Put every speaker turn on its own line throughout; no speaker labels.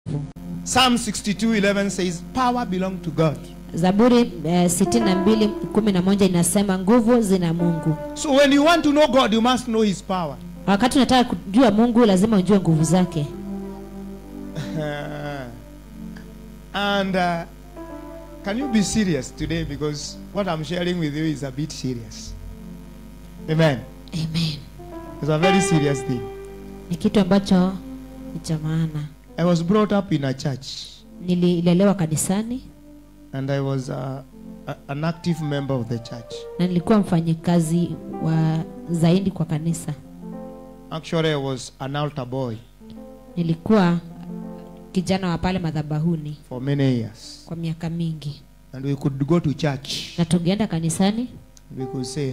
Psalm 62:11 says, "Power belongs to God."
zaburi eh, sitini na mbili kumi na moja inasema nguvu zina mungu
So when you want to know God, you must know His power.
wakati unataka kujua mungu lazima ujue nguvu zake
and uh, can you be serious today? Because what I'm sharing with you is a bit serious. Amen.
amen
It's a very serious thing.
ni kitu ambacho ni cha maana
I was brought up in a church,
nililelewa kanisani
and I was uh, a, an active member of the church.
na nilikuwa mfanyikazi wa zaidi kwa kanisa
Actually, I was an altar boy
nilikuwa kijana wa pale madhabahuni
for many years,
kwa miaka mingi
and we could go to church.
na tungeenda kanisani
We could say,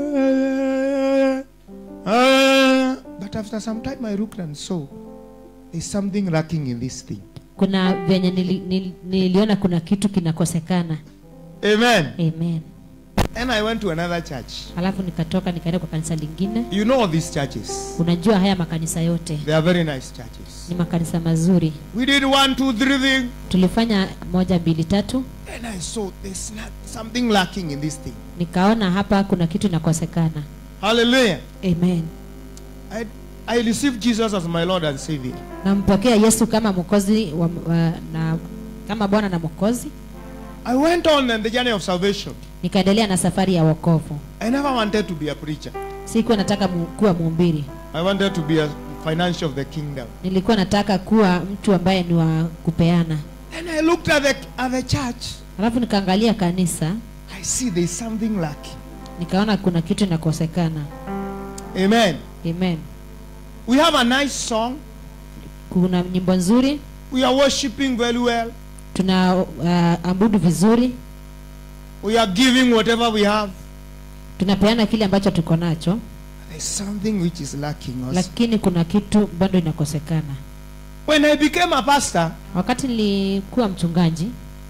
"Ah, ah." but after some time, I looked and saw there's something lacking in this thing.
kuna venye nili, nili, niliona kuna kitu kinakosekana
Amen.
amen
And I went to another church.
alafu nikatoka nikaenda kwa kanisa lingine
You know these churches.
unajua haya makanisa yote
They are very nice churches.
ni makanisa mazuri
We did one, two, three thing.
tulifanya moja mbili tatu
And I saw there's not something lacking in this thing.
nikaona hapa kuna kitu inakosekana
Hallelujah.
amen
I, I received Jesus as my Lord and Savior.
nampokea yesu kama mwokozi wa, wa, na kama bwana na mwokozi
I went on in the journey of salvation.
nikaendelea na safari ya wokovu
I never wanted to be a preacher.
sikuwa nataka mu- kuwa mhubiri
I wanted to be a financial of the kingdom.
nilikuwa nataka kuwa mtu ambaye ni wa kupeana
And I looked at the, at the church.
alafu nikaangalia kanisa
I see there's something lacking.
nikaona kuna kitu inakosekana
Amen.
amen
We have a nice song.
kuna nyimbo nzuri
We are worshiping very well.
tuna uh, abudu vizuri
We are giving whatever we have.
tunapeana kile ambacho tuko nacho
There's something which is lacking us.
lakini kuna kitu bado inakosekana
When I became a pastor,
wakati nilikuwa mchungaji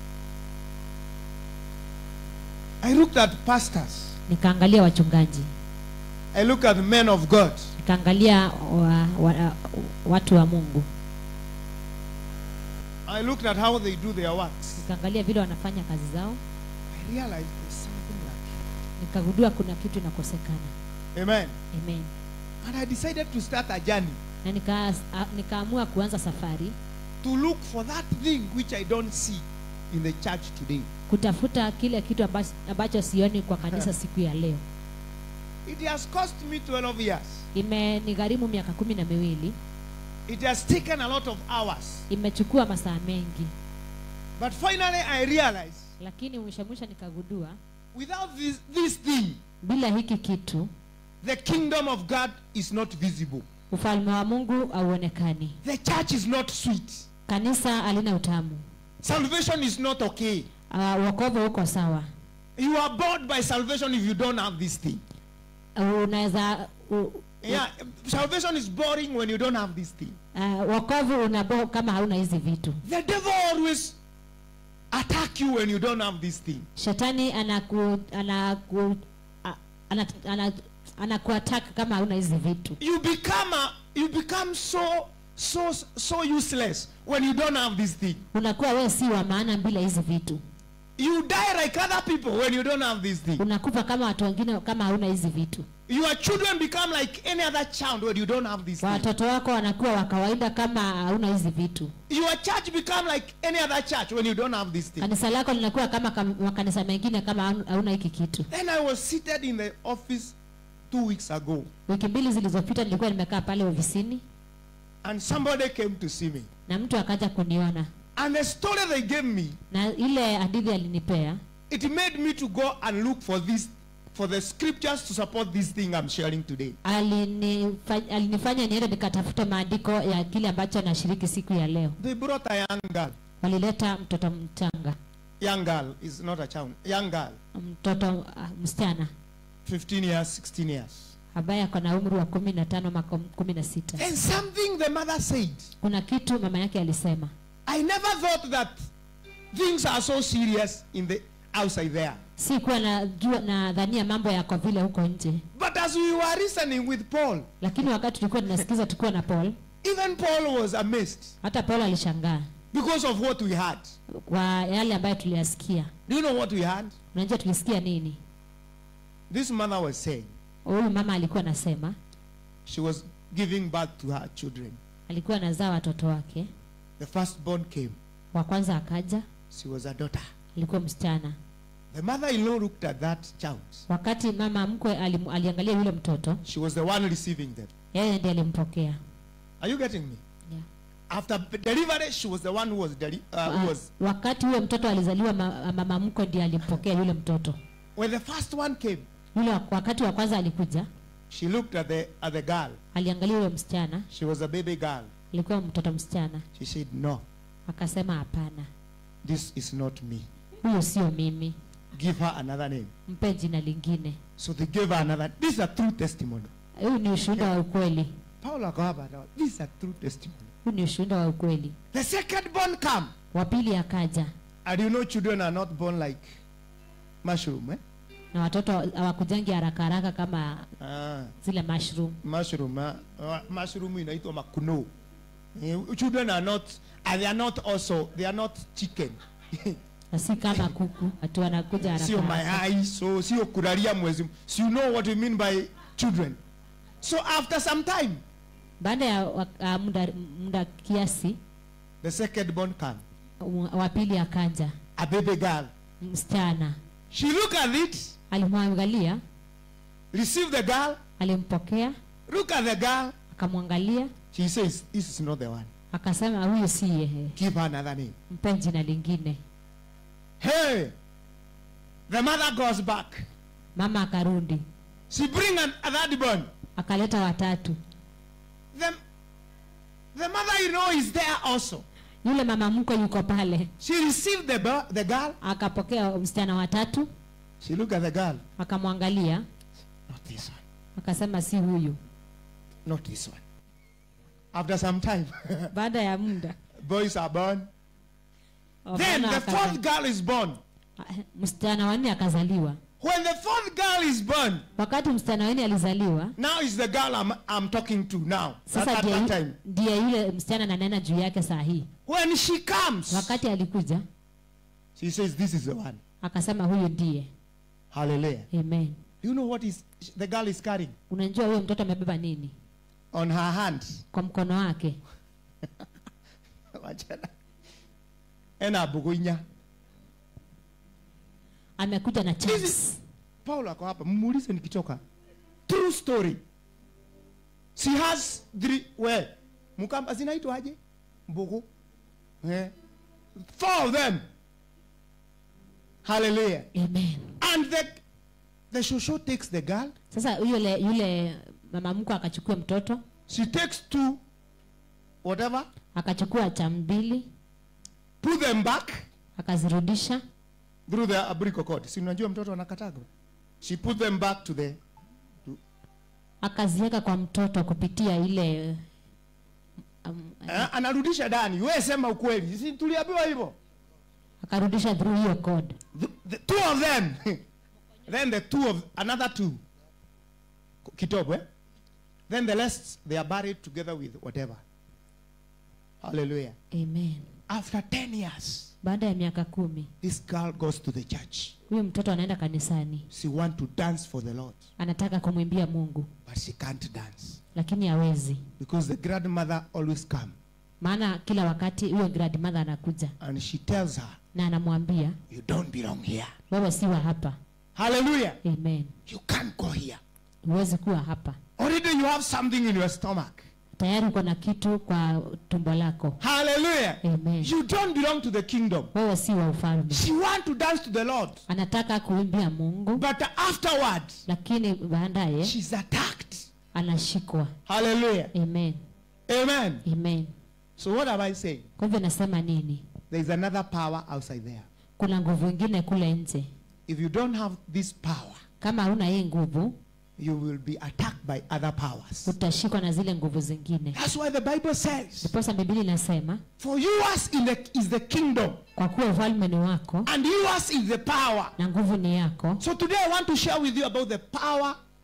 I looked at pastors.
nikaangalia wachungaji
I looked at men of God.
nikaangalia wa, wa, watu wa mungu
I looked at how they do their works.
nikaangalia vile wanafanya kazi zao
I realized there's something lacking.
nikagundua kuna kitu inakosekana
Amen.
amen
And I decided to start a journey
na nika, a, nikaamua kuanza safari
to look for that thing which I don't see in the church today.
kutafuta kile kitu ambacho, ambacho sioni kwa kanisa siku ya leo
It has cost me 12 years.
imenigharimu miaka kumi na miwili
It has taken a lot of hours.
imechukua masaa mengi
But finally, I realized
lakini mwisho mwisho nikagundua
without this, this thing,
bila hiki kitu
the kingdom of God is not visible.
ufalme wa mungu hauonekani
The church is not sweet.
kanisa halina utamu
Salvation is not okay.
uh, wokovu uko sawa
You are bored by salvation if you don't have this thing.
unaweza u,
Yeah, salvation is boring when you don't have this thing.
uh, wokovu unabo kama hauna hizi vitu
The devil always attack you when you don't have this thing.
shetani anaku anaku a- ana, ana, anakuattack kama hauna hizi vitu
You become a, you become so so so useless when you don't have this thing.
unakuwa wewe si wa maana bila hizi vitu
You die like other people when you don't have this thing.
unakufa kama watu wengine kama hauna hizi vitu
Your children become like any other child when you don't have this thing.
watoto wako wanakuwa wa kawaida kama hauna hizi vitu
Your church become like any other church when you don't have this thing.
kanisa lako linakuwa kama kam- makanisa mengine kama haun- hauna hiki kitu
Then I was seated in the office two weeks ago,
wiki mbili zilizopita nilikuwa nimekaa pale ofisini
and somebody came to see me.
na mtu akaja kuniona
And the story they gave me,
na ile hadithi alinipea
it made me to go and look for this, for the scriptures to support this thing I'm sharing today.
alinifa- alinifanya niende nikatafuta maandiko ya kile ambacho nashiriki siku ya leo
They brought a young girl.
walileta mtoto mchanga
Young girl is not a child. Young girl,
mtoto uh, msichana
15 years, 16 years.
ambaye ako na umri wa kumi na tano maka kumi na sita
And something the mother said.
kuna kitu mama yake alisema
I never thought that things are so serious in the outside there.
si kuwa najua nadhania mambo yako vile huko nje
But as we were listening with Paul,
lakini wakati tulikuwa tunasikiza tukiwa na paul
Even Paul was amazed
hata paulo alishangaa
because of what we had.
kwa yale ambayo tuliyasikia
Do you know what we had?
unajua tulisikia nini
This mother was saying
huyu mama alikuwa anasema
she was giving birth to her children.
alikuwa anazaa watoto wake
The firstborn came.
wa kwanza akaja
She was a daughter.
alikuwa msichana
The mother-in-law looked at that child.
wakati mama mkwe alim, aliangalia yule mtoto
She was the one receiving them.
yeye ndiye alimpokea
Are you getting me?
yeah.
After delivery, she was the one who was deli- uh, who
Wa-
was
wakati huyo mtoto alizaliwa ma, mama mkwe ndiye alimpokea yule mtoto
when the first one came.
yule wa- wakati wa kwanza alikuja
She looked at the at the girl.
aliangalia yule msichana
She was a baby girl.
alikuwa mtoto msichana
She said, "No,
akasema hapana
this is not me.
huyo sio mimi
Give her another name."
mpe jina lingine
So they gave her another. This is a true testimony.
huyu ni ushuhuda wa ukweli
Paul akawapa dawa. This is a true testimony.
huu ni ushuhuda wa ukweli
The second born come.
wa pili akaja
And you know children are not born like mushroom, eh?
na watoto hawakujangi haraka haraka kama
Ah,
zile mushroom
mushroom, ah, uh, mushroom inaitwa makuno. Eh, Children are not, and they are not also, they are not chicken.
na si kama kuku ati wanakuja haraka
sio
haraka.
mayai so sio kulalia mwezi so you know what we mean by children so after some time
baada ya wa- ah, muda, muda kiasi
the second born came
wa- wa pili akaja
a baby girl
msichana
she look at it
alimwangalia
receive the girl
alimpokea
look at the girl
akamwangalia
she says this is not the one
akasema huyu si yeye
give her another name
mpe jina lingine
hey the mother goes back
mama akarudi
she bring an, a third born
akaleta watatu
the, the mother-in-law is there also
yule mama mkwe yuko pale
she received the, bo- the girl
akapokea msichana watatu
she look at the girl
akamwangalia
not this one
akasema si huyu
not this one after some time
baada ya muda
boys are born then
wavulana
the
wakaza-
fourth girl is born
Ah, msichana wanne akazaliwa
when the fourth girl is born
wakati msichana wanne alizaliwa
now is the girl i'm, I'm talking to now at,
sasa
at
ndiye
that
yu-
time
ndiye yule msichana nanena juu yake saa hii
when she comes
wakati alikuja
she says this is the one
akasema huyu ndiye
hallelujah
amen
do you know what is the girl is carrying
unajua huyo mtoto amebeba nini
on her hand
kwa mkono wake
Wachana. ena buguinya
amekuja na
This
chance
is- paul ako hapa mmuulize nikitoka true story she has three we mkamba zinaitwaje mbugu eh. four of them hallelujah
amen
and the the shosho takes the girl
sasa yule yule mama mkwe akachukua mtoto
she takes two whatever
akachukua cha mbili
put them back
akazirudisha
through the abrico cord si unajua mtoto anakataga she put them back to the
akaziweka kwa mtoto kupitia ile um,
eh, anarudisha ndani we sema ukweli si tuliambiwa hivyo
akarudisha through hiyo code
the, the two of them then the two of another two kitobo eh? then the rest they are buried together with whatever hallelujah
amen
after 10 years
baada ya miaka kumi
this girl goes to the church
huyu mtoto anaenda kanisani
she want to dance for the lord
anataka kumwimbia mungu
but she can't dance
lakini hawezi
because the grandmother always come
maana kila wakati huyo grandmother anakuja
and she tells her
na anamwambia
you don't belong here
wewe si wa hapa
hallelujah
amen
you can't go here
huwezi kuwa hapa
already you have something in your stomach
tayari uko na kitu kwa tumbo lako
hallelujah
amen
you don't belong to the kingdom
wewe si wa ufalme
she want to dance to the lord
anataka kuimbia mungu
but afterward
lakini baadaye
she's attacked
anashikwa
hallelujah
amen
amen
amen
so what am i saying
kwa hivyo nasema nini
there is another power outside there
kuna nguvu ingine kule nje
if you don't have this power
kama hauna hii nguvu
you will be attacked by other powers
utashikwa na zile nguvu zingine
that's why the bible says
ndiposa biblia inasema
for yours in the, is the kingdom
kwa kuwa ufalme ni wako
and yours is the power
na nguvu ni yako
so today i want to share with you about the power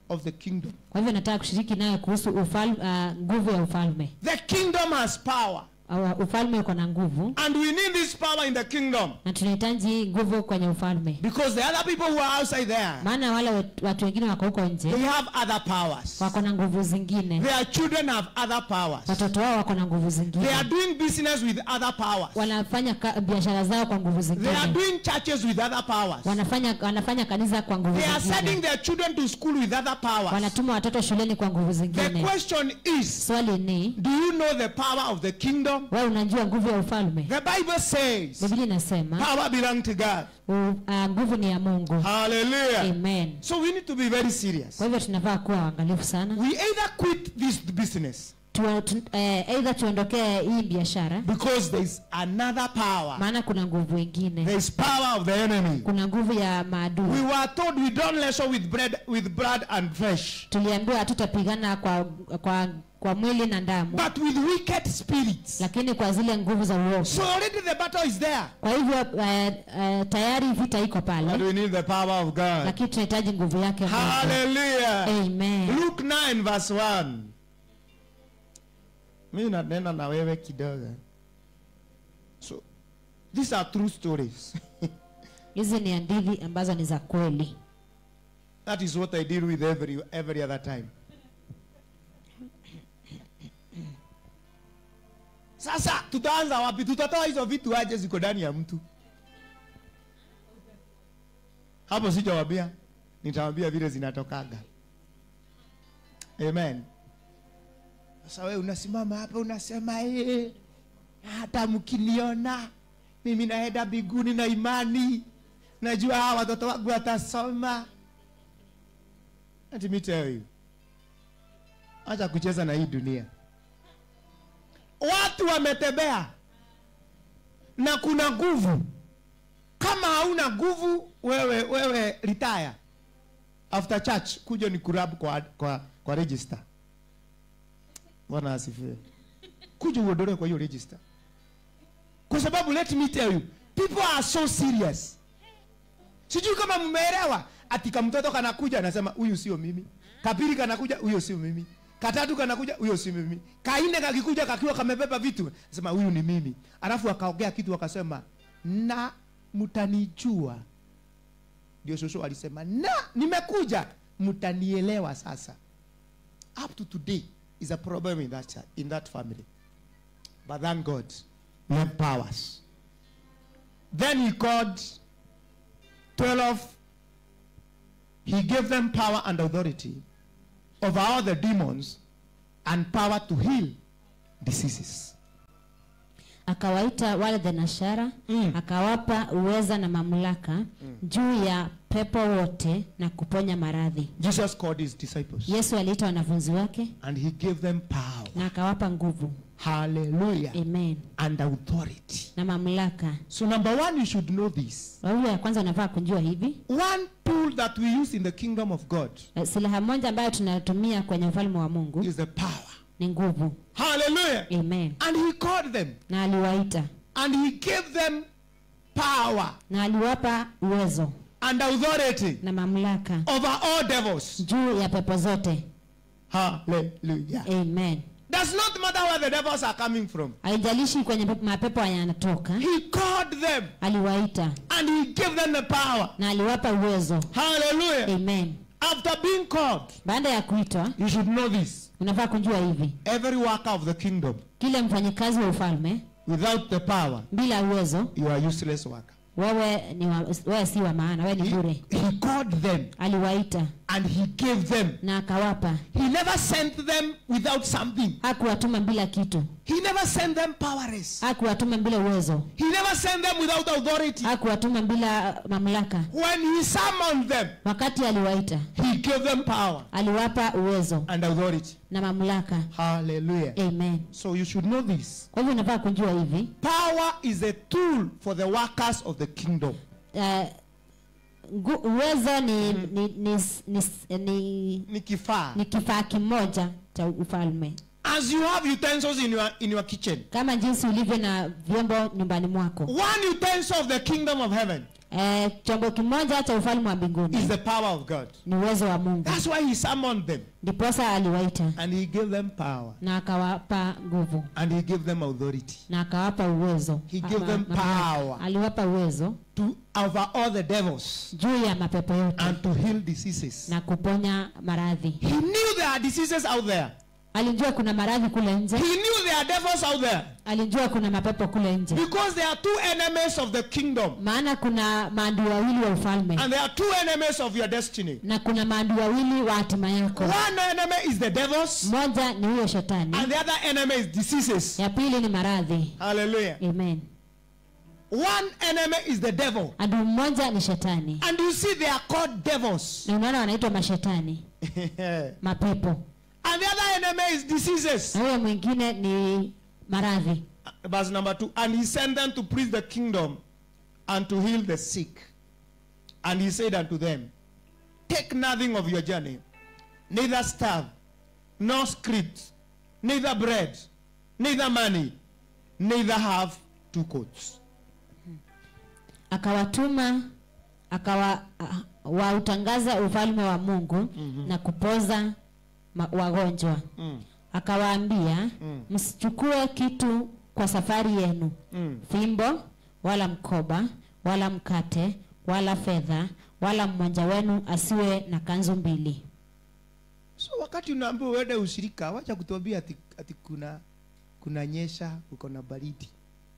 of the kingdom.
kwa hivyo nataka kushiriki nayo kuhusu ufal, uh, nguvu ya ufalme
The kingdom has power.
uh, ufalme uko na nguvu
And we need this power in the kingdom.
na tunahitaji hii nguvu kwenye ufalme
Because the other people who are outside there,
maana wale wet- watu wengine wako huko
they
nje
have other powers.
wako na nguvu zingine
Their children have other powers.
watoto wao wako na nguvu
They
zingine
are doing business with other powers.
wanafanya ka- biashara zao kwa nguvu
They are
zingine
doing churches with other powers.
wanafanya wanafanya kanisa kwa nguvu
They are sending
zingine
their children to school with other powers.
wanatuma watoto shuleni kwa nguvu
The
zingine
question is,
swali ni
do you know the power of the kingdom?
wewe unajua nguvu ya ufalme
The Bible says,
biblia inasema
power belongs to God.
u- uh, nguvu ni ya mungu
Hallelujah.
amen
So we need to be very serious.
kwa hivyo tunafaa kuwa waangalifu sana
We either quit this business
tu, tu, eh, either tuondokee hii biashara
because there is another power.
maana kuna nguvu ingine
There is power of the enemy.
kuna nguvu ya
We
maadui
were told we don't wrestle with bread, with blood and flesh,
tuliambiwa hatutapigana kwa, kwa, kwa mwili na damu
but with wicked spirits.
lakini kwa zile nguvu za uovu
So already the battle is there.
kwa hivyo eh, eh, tayari vita iko
But
pale
we need the power of God.
lakini tunahitaji nguvu yake Mungu.
Hallelujah.
amen
Luke 9 verse 1. Mimi nanena na wewe kidogo. So these are true stories.
hizi ni hadithi ambazo ni za kweli
that is what I deal with every every other time. Sasa tutaanza wapi? Tutatoa hizo vitu aje ziko ndani ya mtu? Hapo sijawambia, nitawambia vile zinatokaga. Amen. Sasa wewe unasimama hapa unasema eh, hata mkiniona mimi naenda mbinguni na imani, najua hawa watoto wangu watasoma. Let me tell you, acha kucheza na hii dunia. Watu wametembea na kuna nguvu. Kama hauna nguvu, wewe wewe retire after church, kuja ni kurabu kwa, kwa, kwa register. Bwana asifiwe. Kuja uondolewe kwa hiyo register, kwa sababu let me tell you, people are so serious. Sijui kama mmeelewa. Ati kamtoto kanakuja anasema huyu sio mimi. Kapili kanakuja huyo sio mimi. Katatu kanakuja huyo sio mimi. Kaine kakikuja kakiwa kamebeba vitu anasema huyu ni mimi. Alafu akaongea kitu akasema na mtanijua. Ndio shosho alisema na nimekuja mtanielewa sasa. Up to today is a problem in that cha- in that family. But thank God we have powers. Then he called 12 he gave them power and authority over all the demons and power to heal diseases.
akawaita wale thenashara
Mm.
akawapa uweza na mamlaka juu ya pepo wote na kuponya maradhi
Jesus called his disciples
yesu aliita wanafunzi wake
and he gave them power.
na akawapa nguvu
Hallelujah.
amen
And authority.
na mamlaka
So number one, you should know this.
kwa hivyo ya kwanza unafaa kujua hivi
One tool that we use in the kingdom of God
eh, silaha moja ambayo tunatumia kwenye ufalme wa mungu
is the power.
ni nguvu
Hallelujah.
amen
And he called them
na aliwaita
and he gave them power
na aliwapa uwezo
and authority
na mamlaka
over all devils.
juu ya pepo zote
Hallelujah.
amen
Does not matter where the devils are coming from.
haijalishi kwenye pepo- mapepo yanatoka
He called them
aliwaita
and he gave them the power.
na aliwapa uwezo
Hallelujah.
amen
After being called,
baada ya kuitwa
you should know this.
unafaa kujua hivi
Every worker of the kingdom,
kile mfanyikazi wa ufalme
without the power,
bila uwezo
you are useless worker.
wewe ni wa, wewe si wa maana wewe ni
He,
bure
he called them
aliwaita
and he gave them.
na akawapa
He never sent them without something.
hakuwatuma bila kitu
He never sent them powerless.
hakuwatuma bila uwezo
He never sent them without authority.
hakuwatuma bila mamlaka
When he summoned them,
wakati aliwaita
he gave them power
aliwapa uwezo
and authority.
na mamlaka
Hallelujah.
amen
So you should know this.
kwa hivyo unafaa kujua hivi
Power is a tool for the workers of the kingdom.
uh, ngu- uwezo ni, ni, ni, ni, ni,
Ni kifaa
ni kifaa kimoja cha ufalme
as you have utensils in your in your kitchen
kama jinsi ulivyo na vyombo nyumbani mwako
one utensil of the kingdom of heaven
e, chombo kimoja cha ufalme wa
is
mbinguni
the power of god
ni uwezo wa mungu
that's why he summoned them
ndiposa aliwaita
and he gave them power
na akawapa nguvu
and he gave them authority
na akawapa uwezo
He gave
Ma-
them
ma- mamlaka.
power.
aliwapa uwezo
to over all the devils
juu ya mapepo yote
and to heal diseases
na kuponya maradhi
he knew there are diseases out there
alijua kuna maradhi kule nje
he knew there are devils out there
alijua kuna mapepo kule nje
because there are two enemies of the kingdom
maana kuna maadui wawili wa ufalme
and there are two enemies of your destiny
na kuna maadui wawili wa hatima yako
one enemy is the devils
mmoja ni huyo shetani
and the other enemy is diseases
ya pili ni maradhi
hallelujah
amen
one enemy is the devil
adui mmoja ni shetani
and you see they are called devils
na unaona wanaitwa mashetani mapepo
and the other enemy is diseases
na huyo mwingine ni maradhi
verse number two and he sent them to preach the kingdom and to heal the sick and he said unto them take nothing of your journey neither staff nor script neither bread neither money neither have two coats
akawatuma akawa a- wautangaza ufalme wa mungu mm-hmm. na kupoza ma- wagonjwa
mm.
akawaambia
Mm.
msichukue kitu kwa safari yenu
Mm.
fimbo wala mkoba wala mkate wala fedha wala mmoja wenu asiwe na kanzu mbili
so wakati unaambiwa uende ushirika wacha kutuambia ati, ati kuna kuna nyesha uko na baridi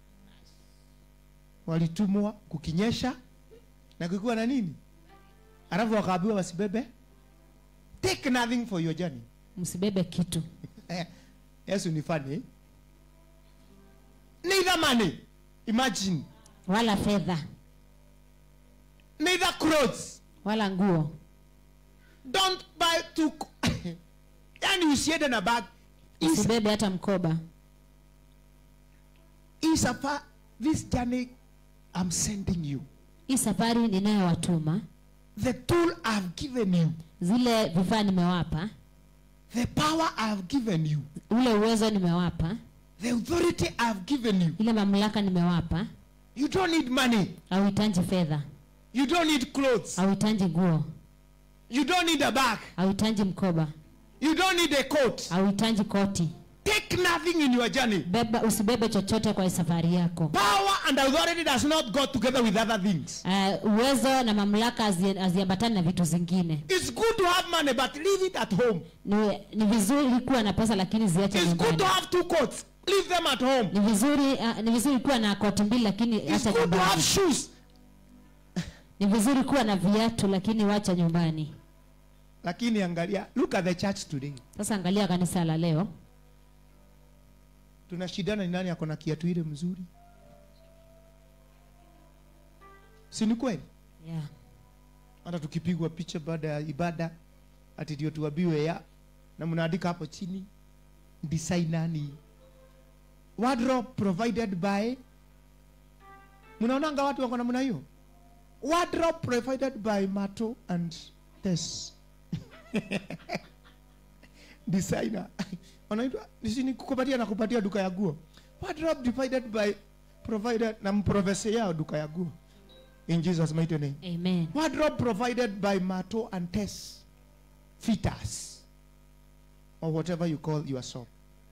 walitumwa kukinyesha na kukiwa na nini alafu wakaambiwa wasibebe take nothing for your journey
msibebe kitu
yesu ni funny neither money imagine
wala fedha
neither clothes
wala nguo
don't buy two co- yani usiende na bag Is-
usibebe hata mkoba
is a fa- this journey i'm sending you
hii safari ninayowatuma
the tool i've given you
zile vifaa nimewapa
the power i've given you
ule uwezo nimewapa
the authority i've given you
ile mamlaka nimewapa
you don't need money
hauhitaji fedha
you don't need clothes
hauhitaji nguo
you don't need a bag
hauhitaji mkoba
you don't need a coat
hauhitaji koti
take nothing in your journey
beba usibebe chochote kwa safari yako
power and authority does not go together with other things
uh, uwezo na mamlaka hazi- haziambatani na vitu zingine
it's good to have money but leave it at home
ni, ni vizuri kuwa na pesa lakini ziache
it's good
nyumbani
to have two coats leave them at home
ni vizuri uh, ni vizuri kuwa na koti mbili lakini
it's
acha
good to have
nyumbani
shoes
ni vizuri kuwa na viatu lakini wacha nyumbani
lakini angalia look at the church today
sasa angalia kanisa la leo
tunashindana ni nani ako na kiatu ile mzuri si ni kweli
yeah.
hata tukipigwa picha baada ya ibada ati ndio tuambiwe ya na mnaandika hapo chini designer ni wardrobe provided by mnaonanga watu wako namna hiyo wardrobe provided by mato and tes designer wanaitwa nisini kukupatia na kupatia duka ya guo wardrobe divided by provided na mprofesa yao duka ya guo in jesus mighty name
amen
Wardrobe provided by Mato and Tess Fitters or whatever you call your shop.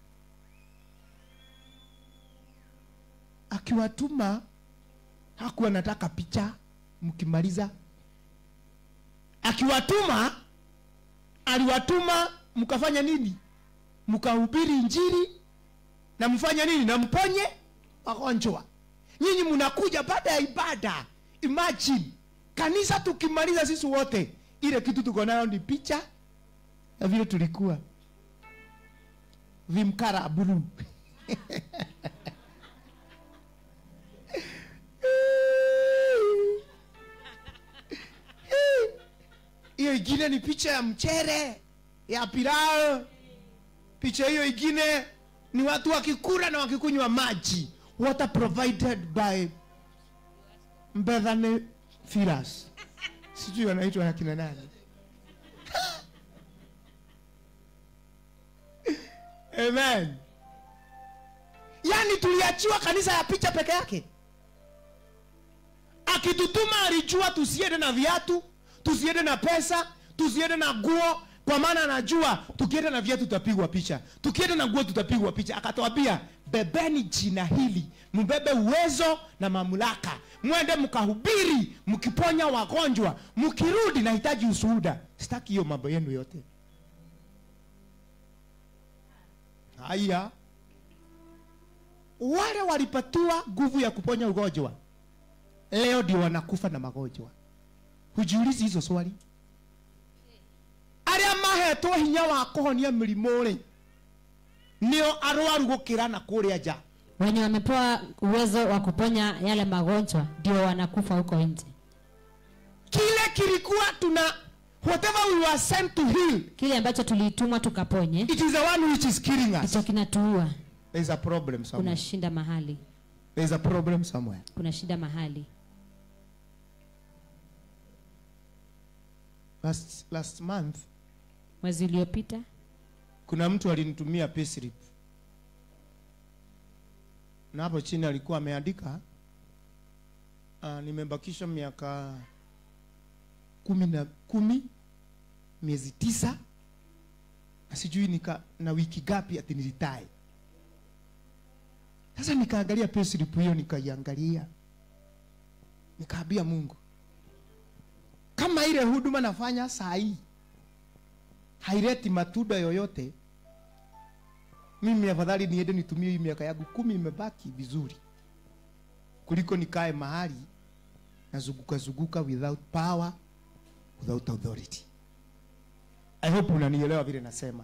Akiwatuma hakuwa nataka picha mkimaliza. Akiwatuma aliwatuma mkafanya nini? Mkahubiri Injili na mfanye nini? Na mponye wagonjwa. Nyinyi mnakuja baada ya ibada. Imagine kanisa tukimaliza sisi wote, ile kitu tuko nayo ni picha ya vile tulikuwa vimkara blue. hiyo ingine ni picha ya mchere ya pilau. Picha hiyo ingine ni watu wakikula na wakikunywa maji, water provided by Mbethane Firas, sijui wanaitwa akina nani. amen yaani tuliachiwa kanisa ya picha peke yake akitutuma alijua tusiende na viatu tusiende na pesa tusiende na nguo kwa maana anajua tukienda na viatu tutapigwa picha tukienda na nguo tutapigwa picha akatwambia bebeni jina hili mbebe uwezo na mamlaka mwende mkahubiri mkiponya wagonjwa mkirudi nahitaji ushuhuda sitaki hiyo mambo yenu yote haya wale walipatiwa nguvu ya kuponya ugonjwa leo ndio wanakufa na magonjwa hujiulizi hizo swali arĩa mahetwo hinya wa kũhonia mĩrimũ rĩ nĩo arwaru gũkĩra na kũrĩa nja
wenye wamepewa uwezo wa kuponya yale magonjwa ndio wanakufa huko nje
kile kilikuwa tuna whatever we were sent to heal
kile ambacho tulitumwa tukaponye
it is the one which is killing us
ndicho kinatuua
there is a problem
kuna
somewhere
shinda mahali
there is a problem somewhere
kuna shida mahali
last, last month
mwezi uliopita
kuna mtu alinitumia payslip na hapo chini alikuwa ameandika uh, nimebakisha miaka kumi na kumi miezi tisa na sijui nika na wiki gapi ati nilitae sasa nikaangalia payslip hiyo nikaiangalia nikaambia mungu kama ile huduma nafanya saa hii haileti matunda yoyote mimi afadhali niende nitumie hii miaka yangu kumi imebaki vizuri kuliko nikae mahali nazunguka zunguka without power without authority i hope unanielewa vile nasema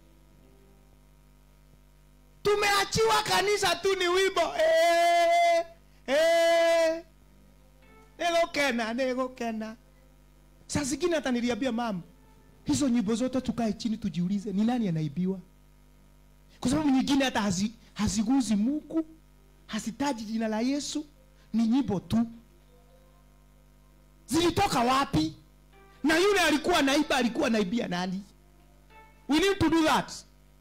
tumeachiwa kanisa tu ni wimbo eh, eh, nigukena nigukena saa zingine hata niliambia mama hizo nyimbo zote tukae chini tujiulize ni nani anaibiwa kwa sababu nyingine hata hazi, haziguzi mungu hazitaji jina la yesu ni nyimbo tu zilitoka wapi na yule alikuwa naiba alikuwa naibia nani we need to do that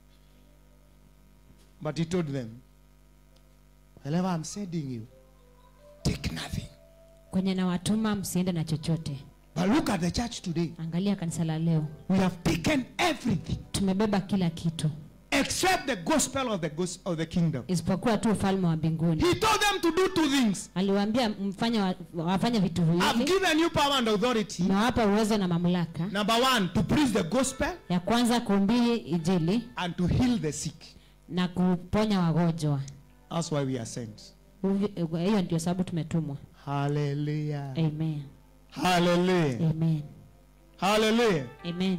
but he told them wherever i'm sending you take nothing
kwenye nawatuma msiende na chochote
but look at the church today
angalia kanisa la leo
we have taken everything
tumebeba kila kitu
except the gospel of the, gos- of the kingdom
isipokuwa tu ufalme wa mbinguni
he told them to do two things
aliwaambia mfanye wa, wafanye vitu
i've
viwili
given you power and authority
nawapa uwezo na mamlaka
number one to preach the gospel
ya kwanza kuhubiri injili
and to heal the sick
na kuponya wagonjwa
that's why we are sent
Uvi- hiyo ndio sababu tumetumwa
hallelujah
amen
hallelujah
amen
hallelujah
amen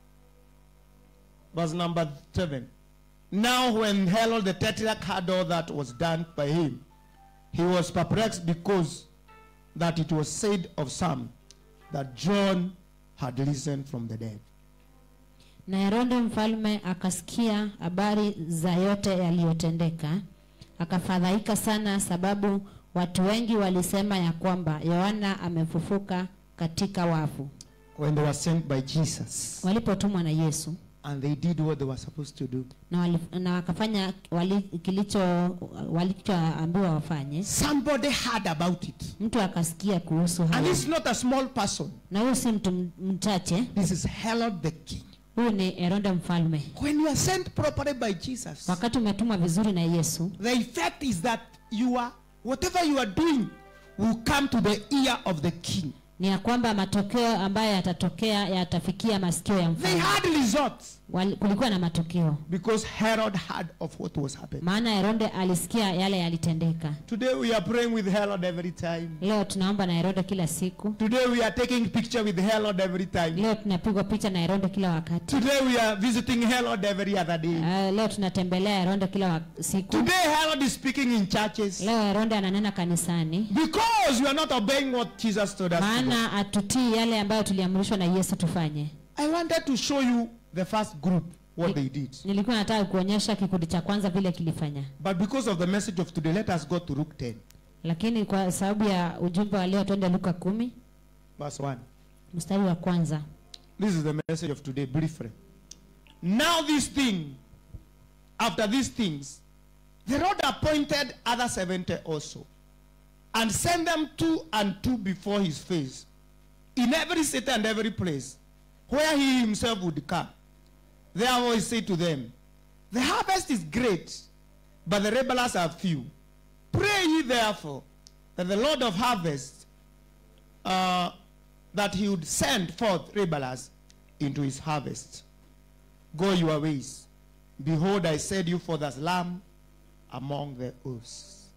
verse number seven now when herod the tetrarch had all that was done by him he was perplexed because that it was said of some that john had risen from the dead
na herode mfalme akasikia habari za yote yaliyotendeka akafadhaika sana sababu watu wengi walisema ya kwamba yohana amefufuka katika wafu
when they were sent by jesus
walipotumwa na yesu
and they did what they were supposed to do
na, wali, na wakafanya wali, kilicho walichoambiwa wafanye
somebody heard about it
mtu akasikia kuhusu
and
hayo
it's not a small person
na huyu si mtu m- mchache
this is herod the king
huyu ni herode mfalme
when you are sent properly by jesus
wakati umetumwa vizuri na yesu
the effect is that you are whatever you are doing will come to the ear of the king
ni ya kwamba matokeo ambayo yatatokea yatafikia masikio ya
they
mfalme
had results
Wali- kulikuwa na matokeo
because herod heard of what was happening
maana herode alisikia yale yalitendeka
today we are praying with herod every time
leo tunaomba na herode kila siku
today we are taking picture with herod every time
leo tunapigwa picha na herode kila wakati
today we are visiting herod every other day
uh, leo tunatembelea herode kila wa- siku
today herod is speaking in churches
leo herode ananena kanisani
because we are not obeying what jesus told us to do.
maana atutii yale ambayo tuliamrishwa na yesu tufanye
i wanted to show you the first group what they did
nilikuwa nataka kuonyesha kikundi cha kwanza vile kilifanya
but because of the message of today let us go to luke 10
lakini kwa sababu ya ujumbe wa leo twende luka kumi
verse 1
mstari wa kwanza
This is the message of today, briefly. Now, this thing after these things, the Lord appointed other 70 also, and sent them two and two before his face, in every city and every place, where he himself would come. Therefore he said to them, The harvest is great, but the laborers are few. Pray ye therefore that the Lord of harvest, uh, that he would send forth laborers into his harvest. Go your ways. Behold, I set you forth as lamb among the oaks.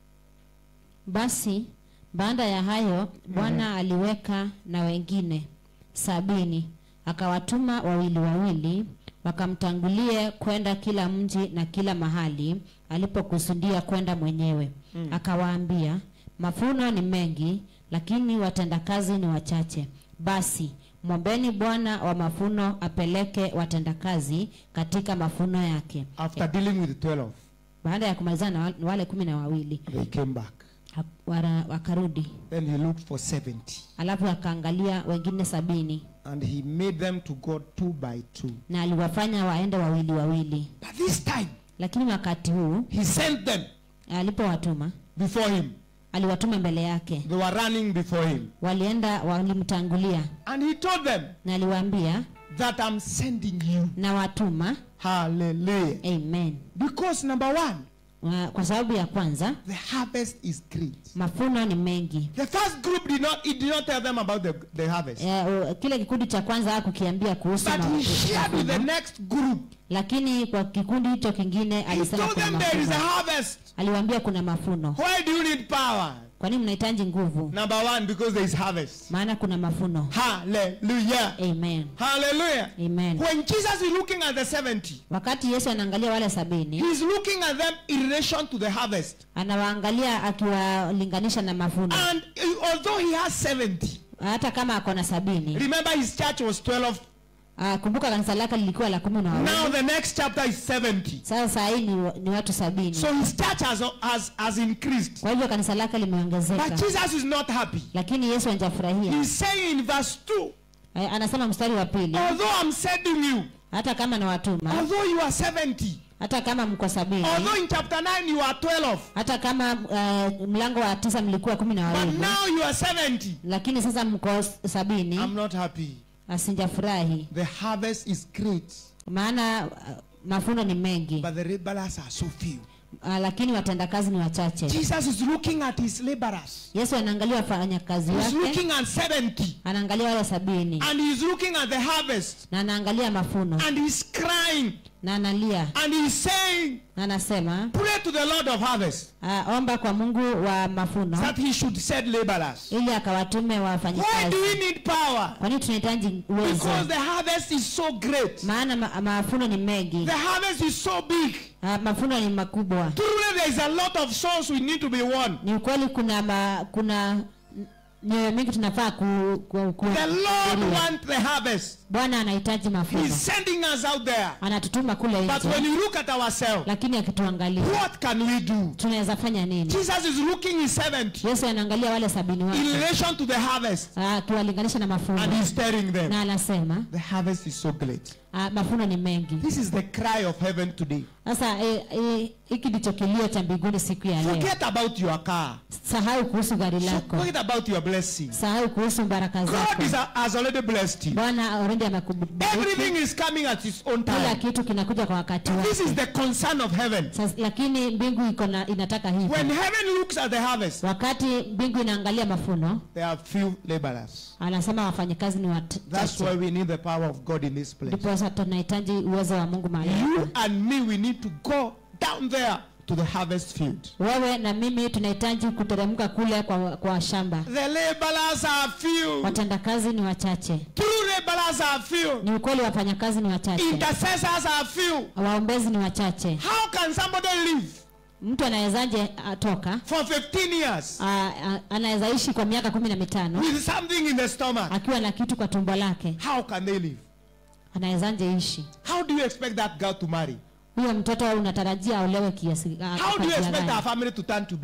Basi baada ya hayo Bwana aliweka na wengine sabini, akawatuma wawili wawili, wakamtangulie kwenda kila mji na kila mahali alipokusudia kwenda mwenyewe. Akawaambia, mafuno ni mengi, lakini watendakazi ni wachache. Basi mwombeni Bwana wa mafuno apeleke watendakazi katika mafuno yake.
After dealing with 12,
Baada ya kumalizana na wa- wale kumi na wawili
they came back.
ha- wara- wakarudi
Then he looked for 70.
alafu akaangalia wengine sabini
And he made them to go two by two.
na aliwafanya waende wawili wawili
But this time,
lakini wakati huu
he sent them
alipowatuma
before him.
aliwatuma mbele yake
They were running before him.
walienda walimtangulia
And he told them
na aliwaambia
that I'm sending you.
na watuma
Hallelujah.
amen
Because number one,
Wa- kwa sababu ya kwanza
the harvest is great.
mafuno ni mengi
The first group did not, it did not tell them about the, the harvest.
Eh, u- kile kikundi cha kwanza hakukiambia kuhusu
But
ma-
he shared with the
mafuno,
next group.
lakini kwa kikundi hicho kingine
He
alisema
told
kuna
them there is a
mafuno
harvest.
aliwaambia kuna mafuno
Why do you need power?
kwa nini mnahitaji nguvu
Number one, because there is harvest.
maana kuna mafuno
Hallelujah.
amen
Hallelujah.
amen
When Jesus is looking at the 70,
wakati yesu anaangalia wale sabini
he's looking at them in relation to the harvest.
anawaangalia akiwalinganisha na mavuno
And uh, although he has 70,
hata kama ako na sabini
remember his church was 12.
Ah, kumbuka kanisa lake lilikuwa la kumi na
Now
wawili
the next chapter is 70.
sasa saa hii ni, ni watu sabini
So his church has, has, has increased.
kwa hivyo kanisa lake
But
limeongezeka
Jesus is not happy.
lakini yesu anjafurahia
He's saying in verse 2,
Eh, anasema mstari wa pili
although I'm sending you,
hata kama na watuma
although you are 70,
hata kama mko sabini
although in chapter 9 you are 12,
hata kama uh, mlango wa tisa mlikuwa kumi na
but
wawili
now you are 70,
lakini sasa mko sabini
I'm not happy.
asinjafurahi
The harvest is great,
maana uh, mafuno ni mengi
but the laborers are so few.
uh, lakini watendakazi ni wachache
Jesus is looking at his laborers.
yesu anaangalia wafanyakazi
He's
wake
looking at 70,
anaangalia wale sabini
and he's looking at the harvest,
na anaangalia mafuno
and he's crying,
na analia
and he's saying,
na anasema
Pray to the Lord of harvest
uh, omba kwa mungu wa mafuno
that he should send laborers.
ili akawatume
Why
wafanyikazi
do we need power?
kwa nini tunahitaji uwezo
Because the harvest is so great.
maana ma, mafuno ni mengi
The harvest is so big.
uh, mafuno ni makubwa
Truly, there is a lot of souls we need to be won.
ni ukweli kuna ma, kuna mioyo mingi tunafaa ku, ku, ku,
The Lord
kuhudhuria.
wants the harvest.
bwana anahitaji mafuno
He's sending us out there.
anatutuma kule
But when
nje
you look at ourselves,
lakini akituangalia
what can we do?
tunaweza fanya nini
Jesus is looking in 70
yesu anaangalia wale sabini
in
wake
relation to the harvest,
ah, akiwalinganisha na
and
mafuno
he's telling them,
na anasema
The harvest is so great.
ah, mafuno ni mengi
This is the cry of heaven today.
sasa eh, eh, hiki ndicho kilio cha mbinguni siku ya leo
Forget about your car.
sahau kuhusu gari lako
Forget about your blessing.
sahau kuhusu baraka
God
zako
is, has already blessed you.
bwana already amekubariki
Everything is coming at its own
kila
time.
kitu kinakuja kwa wakati
This is
wake
the concern of heaven.
Sasa, lakini mbingu iko na inataka
When
hivi
heaven looks at the harvest,
wakati mbingu inaangalia mafuno
there are few laborers.
anasema wafanyakazi ni
That's why
wachache
we need the power of God in this place.
ndipo sasa tunahitaji uwezo wa mungu mahali
You
hapa.
and me, we need to go down there to the harvest field.
wewe na mimi tunahitaji kuteremka kule kwa, kwa shamba
The laborers are few.
watendakazi ni wachache
True laborers are few.
ni ukweli wafanyakazi ni wachache
Intercessors are few.
waombezi ni wachache
How can somebody live
mtu anawezaje atoka
for 15 years
anaweza ishi kwa miaka kumi na mitano
with something in the stomach?
akiwa na kitu kwa tumbo lake
How can they live?
anawezaje ishi
How do you expect that girl to marry?
huyo mtoto unatarajia aolewe kiasi a-
How
kwa
do you
njia
expect
gani?
our family to turn to be?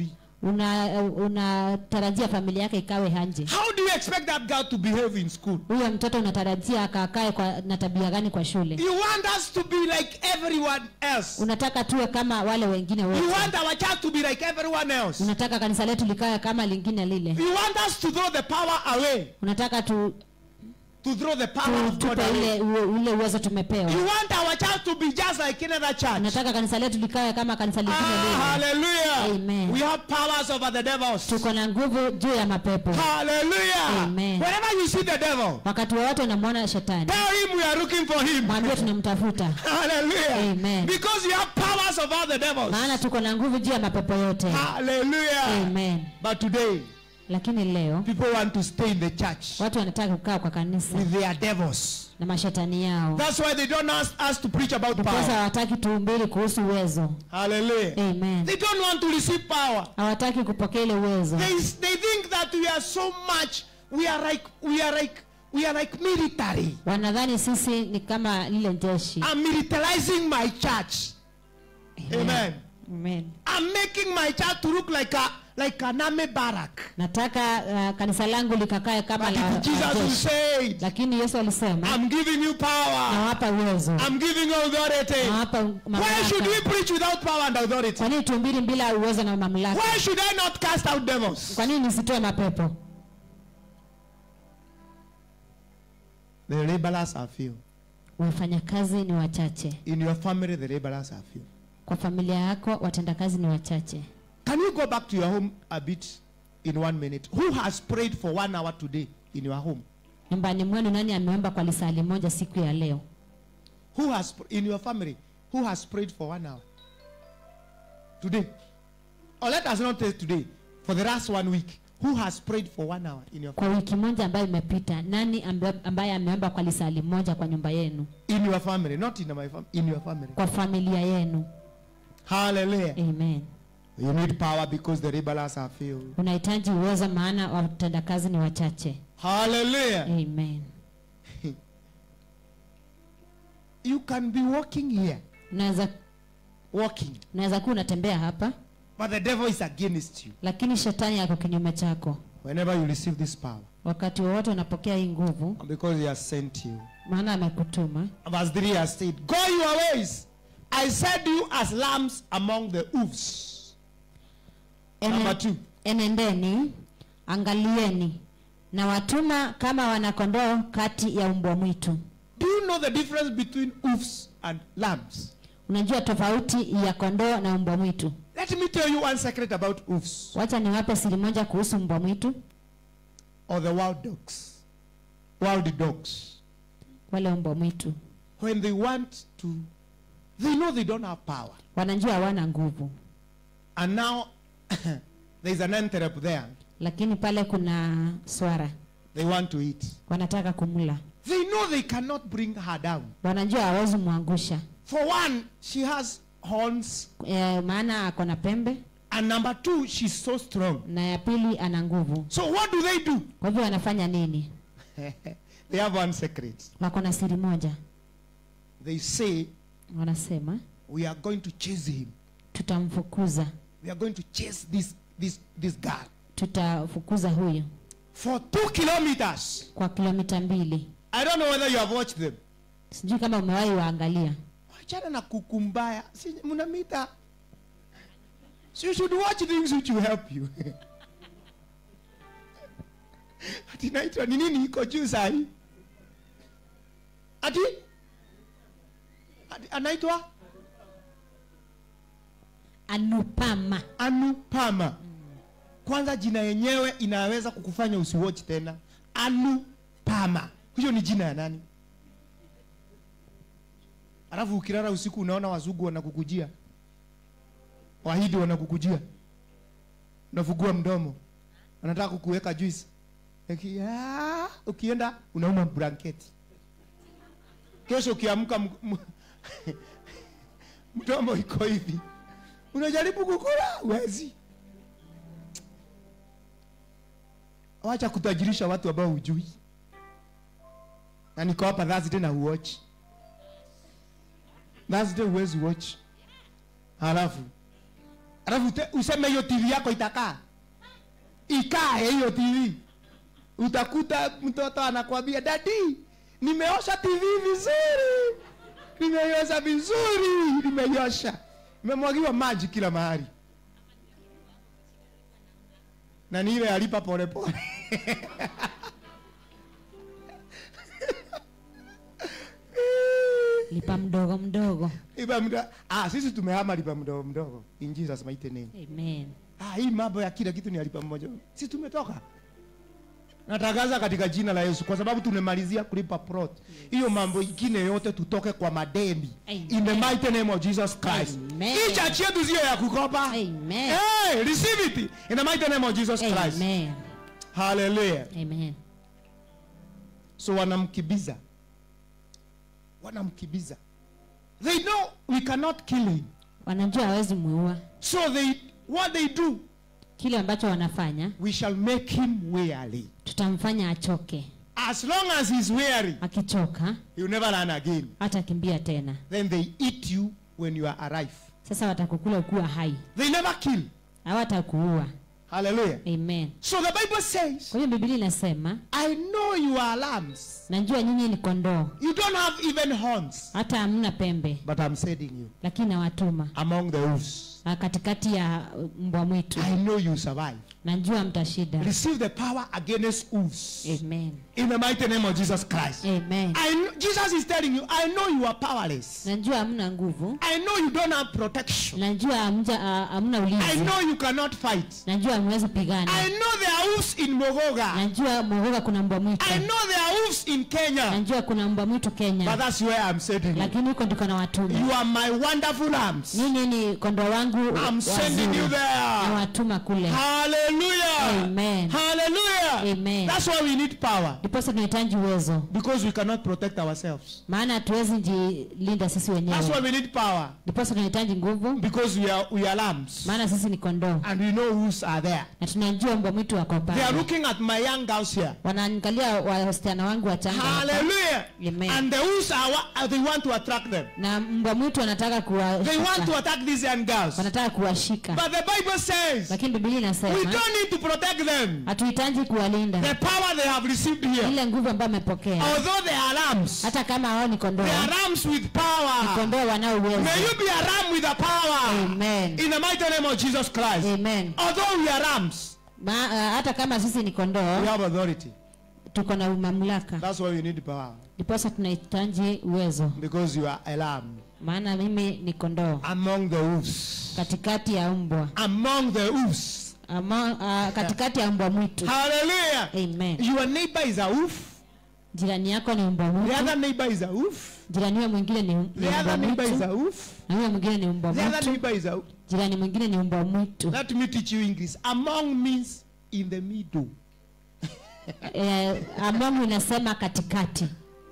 una unatarajia familia yake ikawe hanje
How do you expect that girl to behave in school?
huyo mtoto unatarajia akakae kwa na tabia gani kwa shule
You want us to be like everyone else.
unataka tuwe kama wale wengine
You
wote
want our child to be like everyone else.
unataka kanisa letu likae kama lingine lile
You want us to throw the power away.
unataka tu,
To throw the power
tu,
of God
tupe
away.
ile ule ule uwezo tumepewa
You want our child to be just like any other church.
unataka kanisa letu likawe kama kanisa lingine
Ah,
lile
hallelujah.
Amen.
We have powers over the devils.
tuko na nguvu juu ya mapepo
Hallelujah.
Amen.
Whenever you see the devil,
wakati wowote unamwona shetani
tell him we are looking for him.
mwambie tunamtafuta
Hallelujah.
Amen.
Because you have powers over the devils.
maana tuko na nguvu juu ya mapepo yote
Hallelujah.
Amen.
But today,
lakini leo
people want to stay in the church
watu wanataka kukaa kwa kanisa
with their devils.
na mashetani yao
That's why they don't ask us to preach about
ndiposa
power.
hawataki tuhubiri kuhusu uwezo
Hallelujah.
Amen.
They don't want to receive power.
hawataki kupokea ile uwezo
They, they think that we are so much, we are like, we are like, we are like military.
wanadhani sisi ni kama lile jeshi
I'm militarizing my church. Amen.
Amen.
I'm making my church to look like a like an army barrack.
nataka uh, kanisa langu likakae kama
But
la,
if Jesus
la
will
jeshi
say, it,
lakini yesu alisema
I'm giving you power.
nawapa uwezo
I'm giving you authority.
nawapa
Why should we
mamlaka
preach without power and authority?
kwa nini tuhubiri bila uwezo na mamlaka
Why should I not cast out devils?
kwa nini nisitoe mapepo
The laborers are few.
wafanyakazi ni wachache
In your family, the laborers are few.
kwa familia yako watendakazi ni wachache
Can you go back to your home a bit in one minute? Who has prayed for one hour today in your home?
nyumbani mwenu nani ameomba kwa lisali moja siku ya leo
Who has in your family? Who has prayed for one hour today? Or let us not say today. For the last one week, who has prayed for one hour in your
kwa wiki moja ambayo imepita nani ambe- ambaye ameomba kwa lisali moja kwa nyumba yenu
in your family, not in my family, in your family?
kwa familia yenu
Hallelujah.
amen
You need power because the rebels are few.
unahitaji uwezo maana watendakazi ni wachache
Hallelujah.
amen
You can be walking here,
unaweza
walking,
unaweza kuwa unatembea hapa
but the devil is against you.
lakini shetani yako kinyume chako
Whenever you receive this power,
wakati wowote unapokea hii nguvu
because he has sent you.
maana amekutuma
Verse 3 has said, Go your ways. I set you as lambs among the wolves. Number
Ene,
two.
enendeni angalieni na watuma kama wanakondoo kati ya umbwa mwitu
Do you know the difference between wolves and lambs?
unajua tofauti ya kondoo na umbwa mwitu
Let me tell you one secret about wolves
wacha niwape siri moja kuhusu mbwa mwitu
or the wild dogs. Wild dogs.
wale umbwa mwitu
When they want to, they know they don't have power.
wanajua hawana nguvu
And now there's an antelope there.
lakini pale kuna swara
They want to eat.
wanataka kumla
They know they cannot bring her down.
wanajua hawezi mwangusha
For one, she has horns.
e, maana ako na pembe
And number two, she's so strong.
na ya pili ana nguvu
So what do they do?
kwa hivyo wanafanya nini
they have one secret.
wako na siri moja
They say,
wanasema
we are going to chase him.
tutamfukuza
We are going to chase this, this, this guy.
tutafukuza huyu
For two kilometers.
kwa kilomita mbili
I don't know whether you have watched them.
sijui kama umewahi waangalia
Wachana na kukumbaya. Si mnamita. So you should watch things which will help you. Ati naitwa ni nini iko juu sahi? Ati? Ati anaitwa
anupama
Anupama. Kwanza jina yenyewe inaweza kukufanya usiwatch tena. Anupama. Hiyo ni jina ya nani? Alafu ukilala usiku unaona wazungu wanakukujia. Wahindi wanakukujia. Unafungua mdomo. Wanataka kukuweka juice. Eki, ah, ukienda unauma blanketi. Kesho ukiamka m- m- mdomo iko hivi. Unajaribu kukula uwezi. Wacha kutajirisha watu ambao hujui. Na niko hapa Thursday na uwatch. Thursday huwezi watch. Halafu alafu ute- useme hiyo tv yako itakaa ikae hiyo tv utakuta mtoto anakwambia dadi nimeosha tv vizuri nimeiosha vizuri nimeiosha imemwagiwa maji kila mahali na ni ile alipa polepole
lipa mdogo mdogo
lipa mdo ah, sisi tumehama lipa mdogo mdogo in Jesus mighty name
amen
ah, hii mambo ya kila kitu ni alipa mmoja sisi tumetoka natangaza katika jina la Yesu kwa sababu tumemalizia kulipa plot hiyo mambo ingine yote tutoke kwa madeni
Amen.
in the mighty name of Jesus Christ
Amen.
hii chachi yetu sio ya kukopa
amen
hey, receive it in the mighty name of Jesus Christ
amen
hallelujah
amen
so wanamkibiza wanamkibiza they know we cannot kill him
wanajua hawezi muua
so they what they do
kile ambacho wanafanya
we shall make him weary
tutamfanya achoke
as long as he's weary
akichoka
he'll never run again
hata kimbia tena
then they eat you when you are alive
sasa watakukula ukiwa hai
they never kill
hawatakuua
hallelujah
amen
so the bible says
kwa hiyo biblia inasema
i know you are lambs
najua nyinyi ni kondoo
you don't have even horns
hata hamna pembe
but i'm sending you
lakini nawatuma
among the wolves
Ah, katikati ya uh, mbwa mwitu
i know you survive
najua mtashinda
receive the power against wolves
amen
in the mighty name of jesus christ
amen
I kn- jesus is telling you i know you are powerless
najua hamna nguvu
i know you don't have protection
najua hamja- ah, hamna
i
ulinzi
know you cannot fight
najua hamwezi pigana
i know there are wolves in mogoga
najua mogoga kuna mbwa mwitu
i know there are wolves in kenya
najua kuna mbwa mwitu
but
kenya
that's where i'm sending you
lakini huko ndiko na watuma
you are my wonderful lambs
nyinyi ni kondoo wangu
i'm sending you
wazuri na
there
watuma kule
hallelujah
Amen.
hallelujah
Amen.
that's why we need power
ndiposa tunahitaji uwezo
because we cannot protect ourselves
maana hatuwezi jilinda sisi
that's why
wenyewe
we need power
ndiposa tunahitaji nguvu
because we are we are lambs
maana sisi ni kondoo
and we know who's are there
na tunajua mbwa mwitu wako
they are
pale
looking at my young girls here
wanaangalia wasichana wangu wachanga hapa.
hallelujah
Amen.
and the who's are wa- uh, they want to attract them
na mbwa mwitu wanataka
they want to
kuwashika
attack these young girls
wanataka kuwashika
but the bible says
lakini biblia
we
inasema
don't need to protect them
hatuhitaji
the
kuwalinda
power they have received here
ile nguvu ambayo amepokea
although they are lambs
hata kama wao ni kondoo
they are lambs with power
kondoo wanao uwezo
may you be a ram with a power
amen
in the mighty name of jesus christ
amen
although we are rams
Ma, uh, hata kama sisi ni kondoo
we have authority
tuko na mamlaka
that's why we need power
ndiposa tunahitaji uwezo
because you are a lamb
maana mimi ni kondoo
among the wolves
katikati ya mbwa
among the wolves
Ama, uh, katikati ya mbwa mwitu
hallelujah
amen
your neighbor is a wolf
jirani yako ni mbwa
the
mwitu
other neighbor is a wolf
jirani huyo mwingine ni, ni
the
mbwa
other neighbor is a
mwitu
wolf
na huyo mwingine ni mbwa
the other
mwitu
neighbor is a wolf
jirani mwingine ni mbwa mwitu
let me teach you english among means in the middle
eh, among inasema katikati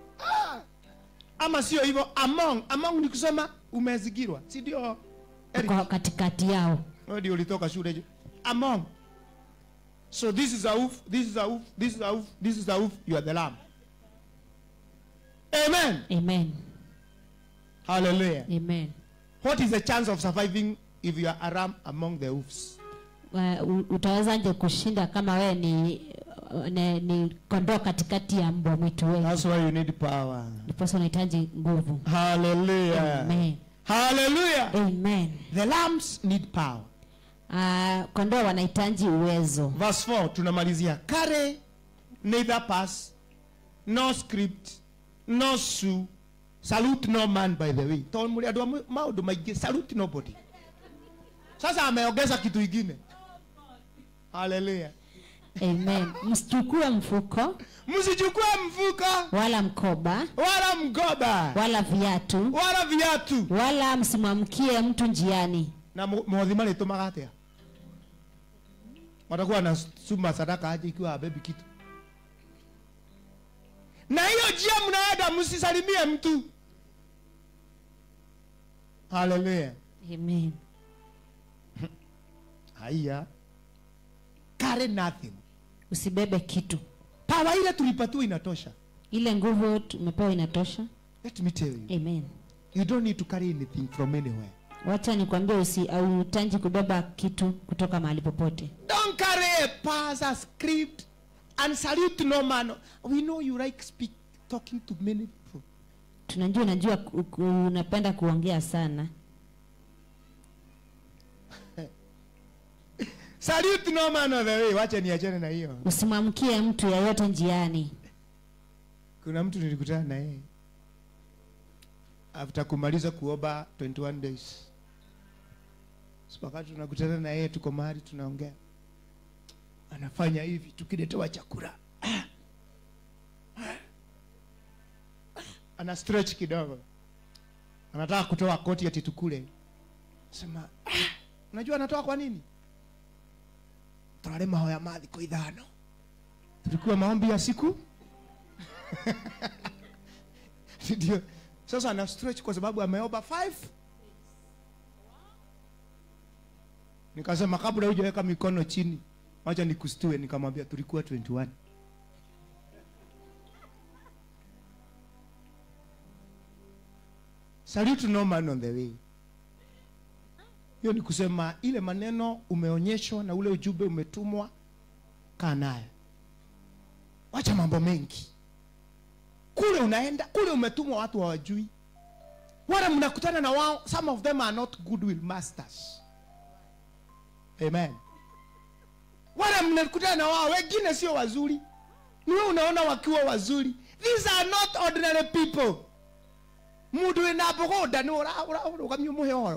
ama sio hivyo among among ni kusema umezigirwa si ndio Eric?
uko katikati yao
Wewe ndio ulitoka shule hiyo among so this is a wolf this is a wolf this is a wolf this is a wolf you are the lamb amen
amen
hallelujah
amen
what is the chance of surviving if you are a ram among the wolves
Wa- u- utawezaje kushinda kama wewe ni, ni, ni kondoo katikati ya mbwa mwitu wengi
that's why you need power
ndiposa unahitaji nguvu
hallelujah
amen
hallelujah
amen
the lambs need power
uh, kondoo wanahitaji uwezo
verse 4 tunamalizia carry neither pass no script no sue salute no man by the way tondå må rä andå a maå ndå maingä salute nobody sasa ameongeza kitu ingine haleluya
amen msichukue mfuko
msichukue mfuko
wala mkoba
wala mgoba
wala viatu
wala viatu
wala msimwamkie mtu njiani
na mothi marä tå maga atä a watakuwa na suma sadaka aje ikiwa habebi kitu na hiyo njia mnaenda msisalimie mtu haleluya
amen
haiya carry nothing
usibebe kitu
pawa ile tulipatiwa inatosha
ile nguvu tumepewa inatosha
let me tell you
amen
you don't need to carry anything from anywhere
wacha nikwambie usi auhitaji kubeba kitu kutoka mahali popote
Don't carry a pass, a script, and salute no man. We know you like speak, talking to many people.
tunajua unajua ku- ku- unapenda kuongea sana
Salute no man on the way. Wacha niachane na hiyo.
usimwamkie mtu yeyote njiani
Kuna mtu nilikutana na yeye after kumaliza kuomba 21 days. So wakati tunakutana na yeye, tuko mahali tunaongea, anafanya hivi, tukiletewa chakula Ah. Ah. ana stretch kidogo, anataka kutoa koti ati tukule. Sema "Ah, unajua anatoa kwa nini? Turare mahoya ma thikũ ithano, tulikuwa maombi ya siku ndio sasa ana stretch kwa sababu ameomba 5 nikasema kabla hujaweka mikono chini wacha nikustue nikamwambia tulikuwa 21 salute no man on the way hiyo ni kusema ile maneno umeonyeshwa na ule ujumbe umetumwa kaa nayo wacha mambo mengi kule unaenda kule umetumwa watu hawajui wale mnakutana na wao some of them are not goodwill masters amen wale mnakutana na wao wengine sio wazuri ni wewe unaona wakiwa wazuri these are not ordinary people mundu wina mbogoda ni urugamia muheoro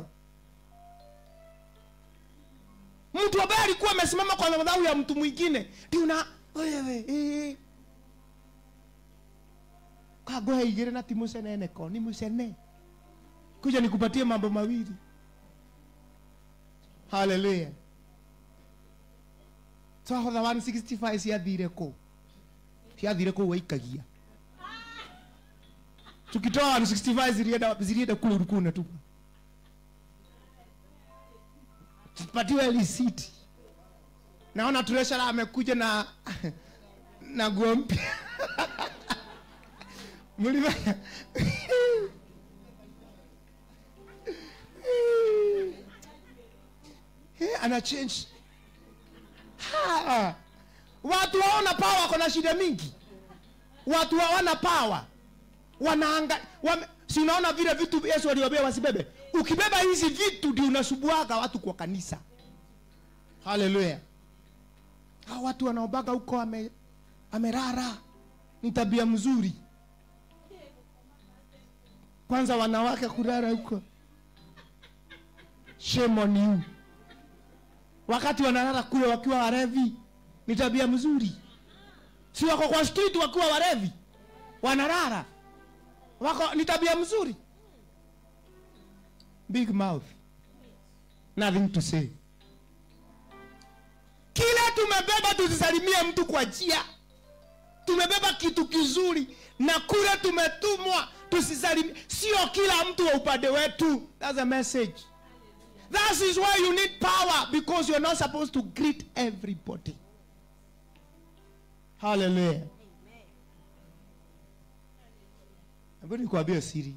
mtu ambaye alikuwa amesimama kwa madhabahu ya mtu mwingine ndio na wewe eh, kagohe igire na ti muceneneko ni mucene kuja nikupatie mambo mawili haleluya twahotha 165 ciathire kũ ciathire kũ waikagia tukitoa 165 zilienda zilienda kule ulikuwa unatupa tupatiwe risiti naona treasurer amekuja na na nguo mpya mlifanya Eh, ana change Ha! watu waona pawa wako na shida mingi watu hawana pawa wanaanga wame, si unaona vile vitu yesu aliwambia wasibebe ukibeba hizi vitu ndio unasubuaga watu kwa kanisa haleluya hao watu wanaobaga huko ame, amerara ni tabia mzuri kwanza wanawake kurara huko shame on you wakati wanalala kule wakiwa warevi ni tabia mzuri si wako kwa street wakiwa warevi wanalala wako ni tabia mzuri big mouth nothing to say kila tumebeba tusisalimie mtu kwa njia tumebeba kitu kizuri na kule tumetumwa tusisalimie sio kila mtu wa upande wetu that's a message that is why you need power because you're not supposed to greet everybody hallelujah Hebu nikwambie siri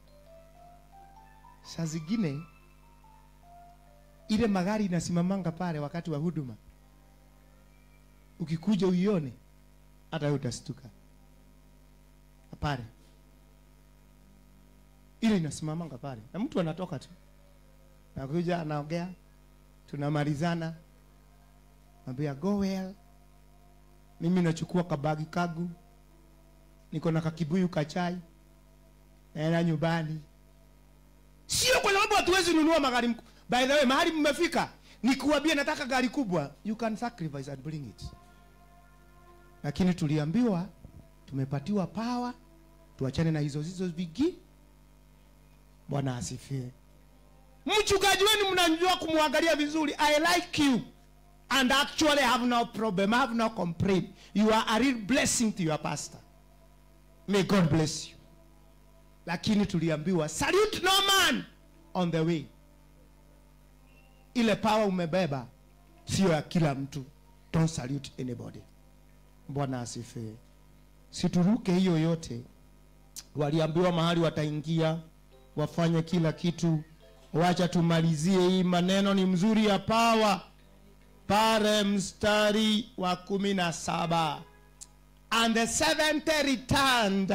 saa zingine ile magari inasimamanga pale wakati wa huduma ukikuja uione hata wewe utastuka pale ile inasimamanga pale na mtu anatoka tu nakuja anaongea tunamalizana nambia go well mimi nachukua kabagi kagu niko na kakibuyu kachai naenda nyumbani sio kwa sababu hatuwezi nunua magari mku- by the way mahali mmefika nikuambia nataka gari kubwa you can sacrifice and bring it lakini tuliambiwa tumepatiwa power tuachane na hizo hizo vigi bwana asifiwe mchungaji wenu mnajua kumwangalia vizuri i like you and actually have no problem I have no complaint you are a real blessing to your pastor may god bless you lakini tuliambiwa salute no man on the way ile power umebeba sio ya kila mtu don't salute anybody bwana asifiwe situruke hiyo yote waliambiwa mahali wataingia wafanye kila kitu wacha tumalizie hii maneno ni mzuri ya pawa pale mstari wa kumi na saba and the seventh returned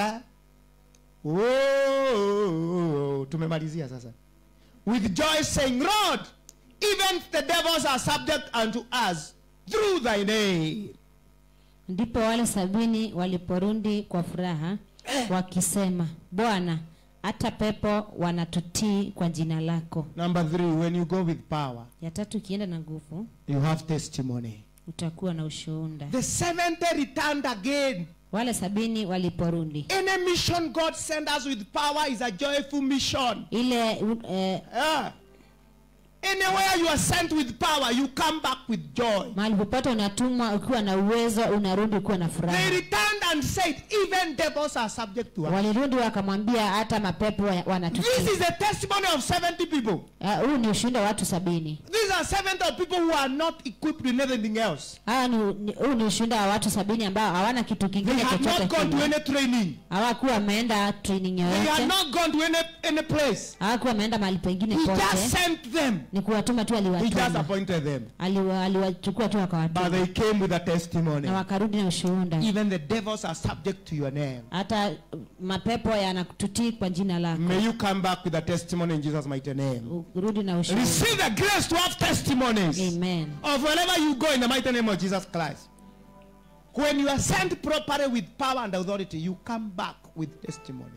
oh, tumemalizia sasa with joy saying lord even the devils are subject unto us through thy name
ndipo wale sabini waliporudi kwa furaha wakisema bwana hata pepo wanatutii kwa jina lako
number three when you go with power
ya tatu ikienda na nguvu
you have testimony
utakuwa na ushuhuda
the seventh returned again
wale sabini waliporudi
any mission god send us with power is a joyful mission
ile u- eh,
Yeah. Anywhere you are sent with power, you come back with joy.
mahali popote unatumwa ukiwa na uwezo unarudi ukiwa na
They
furaha
returned and said, even devils are subject to us.
walirudi wakamwambia hata mapepo wa-
This
wanatutii
is the testimony of 70 people.
Ah, huu ni ushuhuda wa watu sabini
These are 70 of people who are not equipped with anything else.
haya ni, ni, huu ni ushuhuda wa watu sabini ambao hawana kitu
They
kingine
had
chochote
not gone to
kile
any training.
hawakuwa wameenda training
They had
yoyote
not gone to any, any place.
hawakuwa wameenda mahali pengine
He
pote
just sent them.
ni kuwatuma tu
He just
aliwatuma
appointed them.
Aliwa- aliwachukua tu
But
akawatuma
they came with a testimony.
na wakarudi na ushuhuda
Even the devils are subject to your name.
hata uh, mapepo yanatutii kwa jina lako
May you come back with a testimony in Jesus' mighty name.
urudi na ushuhuda
Receive the grace to have testimonies
amen
of wherever you go in the mighty name of Jesus Christ. When you are sent properly with power and authority, you come back with testimony.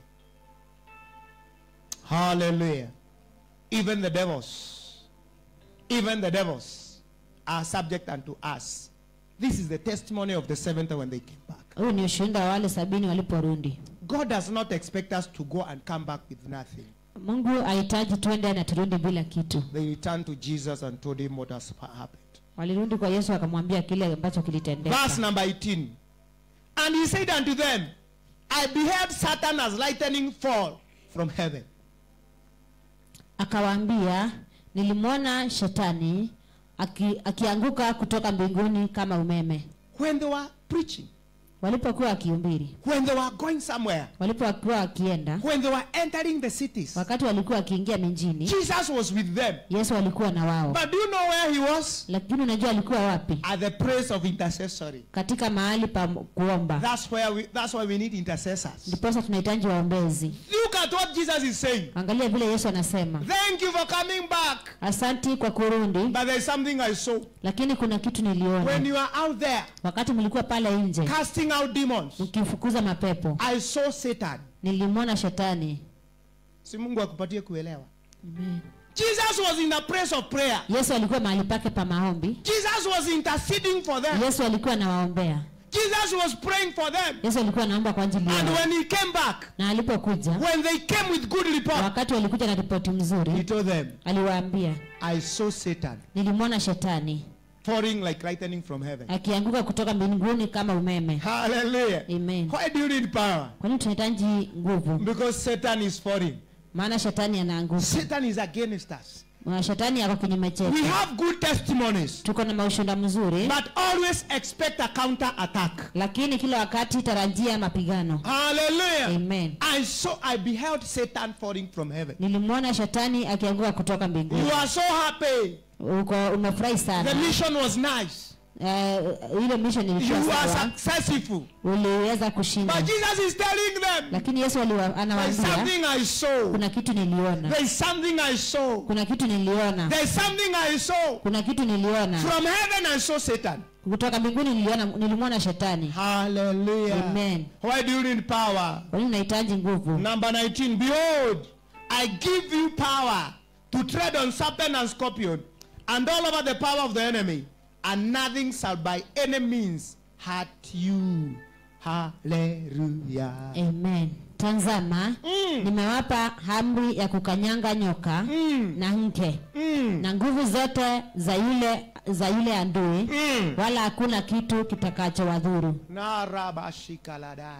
Hallelujah. Even the devils, even the devils are subject unto us. This is the testimony of the seventh when they came back.
huu ni ushuhuda wa wale sabini waliporudi
God does not expect us to go and come back with nothing.
mungu hahitaji tuende na turudi bila kitu
They returned to Jesus and told him what has happened.
walirudi kwa yesu wakamwambia kile ambacho kilitendeka
Verse number 18. And he said unto them, I beheld Satan as lightning fall from heaven.
akawaambia nilimwona shetani aki, akianguka kutoka mbinguni kama umeme
When they were preaching,
walipokuwa wakihubiri
when they were going somewhere,
walipokuwa wakienda
when they were entering the cities,
wakati walikuwa wakiingia mijini
Jesus was with them.
yesu alikuwa na wao
But do you know where he was?
lakini unajua alikuwa wapi
At the place of intercessory.
katika mahali pa kuomba
That's where we that's why we need intercessors.
ndiposa tunahitaji waombezi
Look at what Jesus is saying.
angalia vile yesu anasema
Thank you for coming back.
asanti kwa kurudi
But there's something I saw.
lakini kuna kitu
When
niliona
you are out there
wakati mlikuwa pale nje
casting out demons,
mkifukuza mapepo
I saw Satan.
nilimwona shetani
Si Mungu akupatie kuelewa.
Amen.
Jesus was in a place of prayer.
yesu alikuwa mahali pake pa maombi
Jesus was interceding for them.
yesu alikuwa anawaombea
Jesus was praying for them.
yesu alikuwa anaomba kwa ajili
And
yao
when he came back,
na alipokuja
when they came with good report,
wakati walikuja na ripoti
he
mzuri
told them,
aliwaambia
I saw Satan
nilimwona shetani
falling like lightning from heaven.
akianguka kutoka mbinguni kama umeme
Hallelujah.
amen
Why do you need power?
kwa nini tunahitaji nguvu
Because Satan is falling.
maana shetani anaanguka
Satan is against us.
Na shetani yako kinyume
We
chetu
have good testimonies,
tuko na maushuhuda mzuri
but always expect a counter attack.
lakini kila wakati tarajia mapigano
Hallelujah.
amen
I saw, I beheld Satan falling from heaven.
nilimwona shetani akianguka kutoka mbinguni
You are so happy.
uko umefurahi
The
sana
mission was nice.
Eh, ile mission
You
ilikuwa
are
sawa
successful.
uliweza kushinda
But Jesus is telling them,
lakini yesu aliwa-
there's
anawaambia
something I saw.
kuna kitu niliona
There's something I saw.
kuna kitu niliona
There's something I saw.
kuna kitu niliona
From heaven I saw Satan.
kutoka mbinguni niliona nilimwona shetani
Hallelujah.
Amen.
Why do you need power?
kwa nini unahitaji nguvu
Number 19. Behold, I give you power to tread on serpent and scorpion and all over the power of the enemy, and nothing shall by any means hurt you. Hallelujah.
amen tazama
Mm.
nimewapa amri ya kukanyanga nyoka
Mm.
na nge
Mm.
na nguvu zote za yule za yule adui
Mm.
wala hakuna kitu kitakachowadhuru
narabashikalada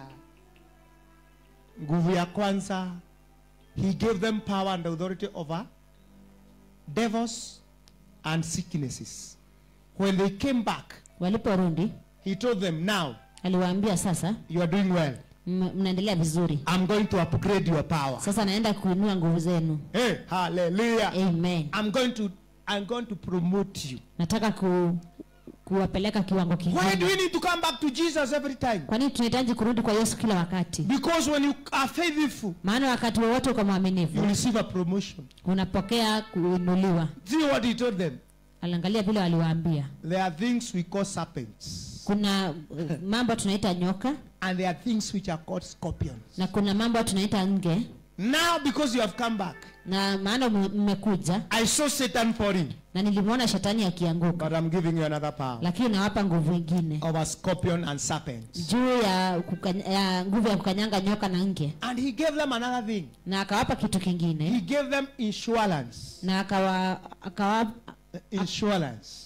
nguvu ya kwanza he gave them power and authority over devils and sicknesses when they came back
waliporudi
he told them now
aliwaambia sasa
you are doing well
M- mnaendelea vizuri
I'm going to upgrade your power.
sasa naenda kuinua nguvu zenu
Hey, hallelujah.
amen
I'm going to I'm going to promote you.
nataka ku, kuwapeleka kiwango
Why do we
kingine
need to come back to Jesus every time?
kwa nini tunahitaji kurudi kwa yesu kila wakati
Because when you are faithful,
maana wakati wowote uko
you
mwaminifu
receive a promotion.
unapokea kuinuliwa
See what he told them?
aliangalia vile waliwaambia
There are things we call serpents,
kuna uh, mambo tunaita nyoka
and there are things which are called scorpions.
na kuna mambo tunaita nge
Now, because you have come back,
na maana mme- mmekuja
I saw Satan falling,
na nilimwona shetani akianguka
but I'm giving you another power
lakini nawapa nguvu ingine
of a scorpion and serpents.
juu ya, kukanya, ya nguvu ya kukanyanga nyoka na nge
And he gave them another thing.
na akawapa kitu
He
kingine
gave them insurance.
na akawa akawa
Insurance.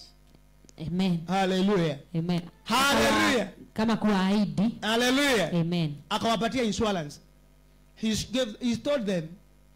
amen
Hallelujah.
amen
Hallelujah.
Akawa- kama kuwaahidi
Hallelujah.
amen
akawapatia insurance he, gave, he told them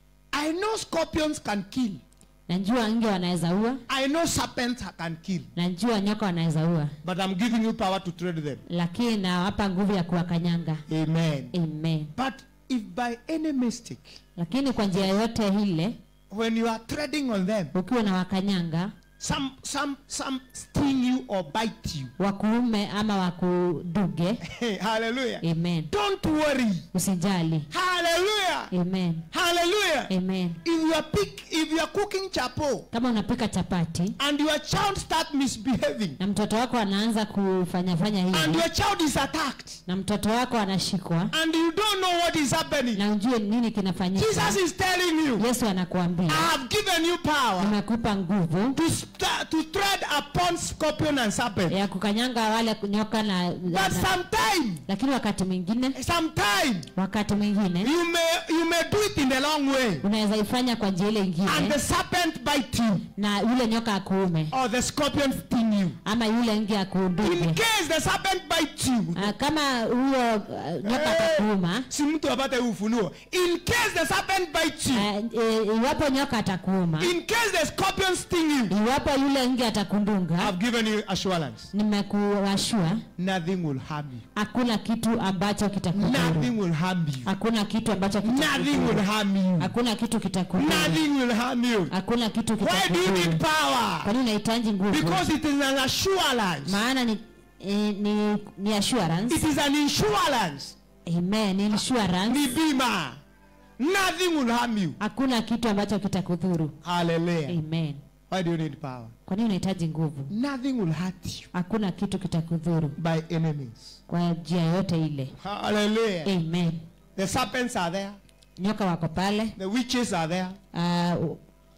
i know scorpions can kill
najua nge wanaweza ua
i know serpents can kill
najua nyoka wanaweza ua
but i'm giving you power to trade them
lakini nawapa nguvu ya kuwakanyanga
amen
amen
but if by any mistake
lakini kwa njia yote ile
when you are trading on them
ukiwa na wakanyanga
some some some sting you or bite you
wakuume ama wakuduge
hey, hallelujah
amen
don't worry
usijali
hallelujah
amen
hallelujah
amen
if you are pick if you are cooking chapo
kama unapika chapati
and your child start misbehaving
na mtoto wako anaanza kufanyafanya
and
hivi
your child is attacked
na mtoto wako anashikwa
and you don't know what is happening.
na ujue nini kinafanyika
Jesus is telling you,
yesu anakuambia
I have given you power
nimekupa nguvu
to sta- to tread upon scorpion and serpent.
ya kukanyanga wale nyoka na,
But
na
sometime,
lakini wakati mwingine
sometime
wakati mwingine
you may you may do it in the long way,
unaweza ifanya kwa njia ile
and
ingine
the serpent bite you
na yule nyoka akuume
or the scorpion sting you.
ama yule nge
In
akuuduge
case the serpent bite you,
Ah, kama huyo uh, nyoka
Eh,
atakuuma
si mtu apate ufunuo. In case the serpent bite you,
ah, e, iwapo nyoka atakuuma
in case the scorpion sting you,
iwapo yule nge atakundunga
I've given you assurance.
nimekuashua
Nothing will harm you.
hakuna kitu ambacho kitakudhuru
Nothing will harm you.
hakuna kitu ambacho
Nothing will
kitakudhuru
harm you.
hakuna kitu kitakudhuru
Nothing will harm you.
hakuna kitu
Why do you
kitakudhuru
need power?
kwa nini unahitaji nguvu
Because it is an assurance.
maana ni, eh, ni, ni assurance
It is an insurance.
amen ni insurance
Ni bima. Nothing will harm you.
hakuna kitu ambacho kitakudhuru
Hallelujah.
amen
Why do you need power?
kwa nini unahitaji nguvu
Nothing will hurt you
hakuna kitu kitakudhuru
by enemies.
kwa njia yote ile
Hallelujah.
amen
The serpents are there.
nyoka wako pale
The witches are there.
uh,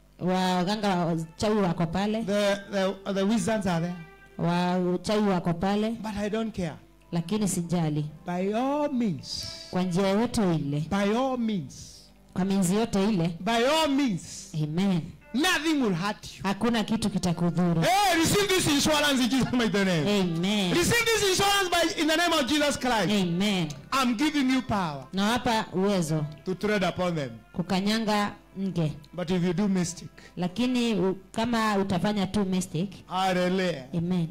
waganga wa uchawi wako pale
The, the, the wizards are there.
wa uchawi wako pale
But I don't care.
lakini sijali
By all means.
kwa njia yote ile
By all means.
kwa minzi yote ile
By all means.
amen
Nothing will hurt you.
hakuna kitu kitakudhuru
Hey, receive this insurance in Jesus' mighty name.
amen
Receive this insurance by in the name of Jesus Christ.
amen
I'm giving you power
nawapa uwezo
to tread upon them.
kukanyanga nge
But if you do mistake,
lakini u, kama utafanya tu mistake
hallelujah.
amen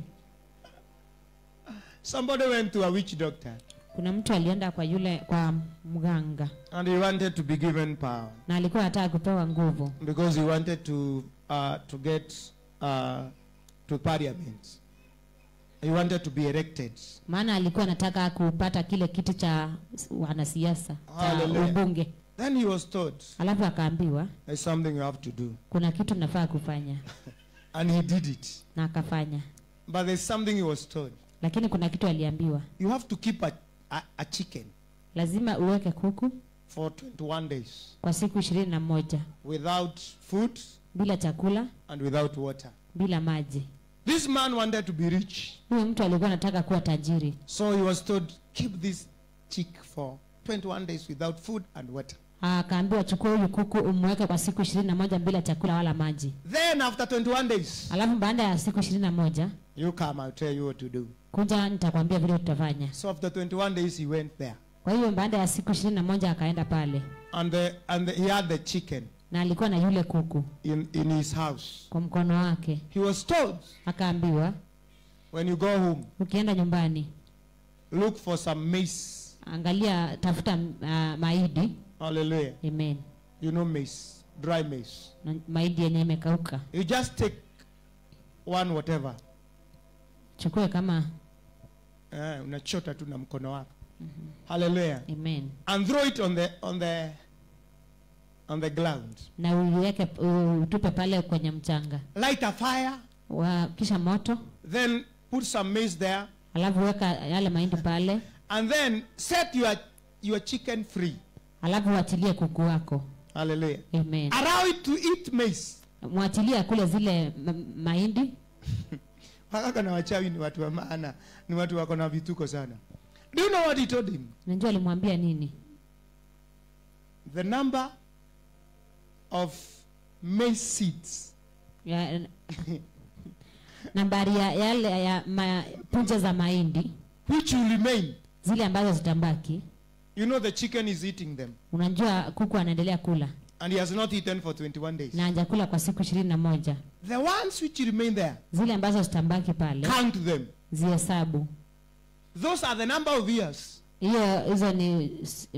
Somebody went to a witch doctor
kuna mtu alienda kwa yule kwa mganga
and he wanted to be given power
na alikuwa anataka kupewa nguvu
because he wanted to uh, to get uh, to parliament. He wanted to be elected.
maana alikuwa anataka kupata kile kiti cha wanasiasa cha
Hallelujah.
ubunge
Then he was told,
alafu akaambiwa
"There's something you have to do,"
kuna kitu nafaa kufanya
and he did it.
na akafanya
But there's something he was told:
lakini kuna kitu aliambiwa
you have to keep a, a, a chicken
lazima uweke kuku
for 21 days
kwa siku ishirini na moja
without food
bila chakula
and without water.
bila maji
This man wanted to be rich,
huyu mtu alikuwa anataka kuwa tajiri
so he was told, keep this chick for 21 days without food and water.
akaambiwa chukua huyu kuku umweke kwa siku ishirini na moja bila chakula wala maji
Then after 21 days,
alafu baada ya siku ishirini na moja
you come, I'll tell you what to do.
kuja nitakwambia vile tutafanya
So after 21 days, he went there,
kwa hiyo baada ya siku ishirini na moja akaenda pale
and the, and the, he had the chicken
na alikuwa na yule kuku
in, in his house.
kwa mkono wake
He was told,
akaambiwa
when you go home,
ukienda nyumbani
look for some maize
angalia tafuta uh, mahindi
Hallelujah.
amen
You know maize, dry maize.
na mahindi yenye imekauka
You just take one whatever.
chukue kama
Eh, unachota tu na mkono wako. Hallelujah.
amen
And throw it on the on the on the ground.
na uiweke utupe pale kwenye mchanga
Light a fire,
wa, kisha moto
then put some maize there,
alafu weka yale mahindi pale
and then set your your chicken free.
alafu uachilie kuku wako
Hallelujah.
amen
Allow it to eat maize.
mwachilie kule zile ma- mahindi
Wakaka na wachawi ni watu wa maana, ni watu wako na vituko sana. Do you know what he told him?
najua alimwambia nini
The number of maize seeds
ya, nambari ya yale ya ma, punje za mahindi
which will remain.
zile ambazo zitambaki
You know the chicken is eating them,
unajua kuku anaendelea kula
and he has not eaten for 21 days.
na hajakula kwa siku ishirini na moja
The ones which remain there,
zile ambazo zitambaki pale
count them.
zihesabu
Those are the number of years.
hiyo hizo ni,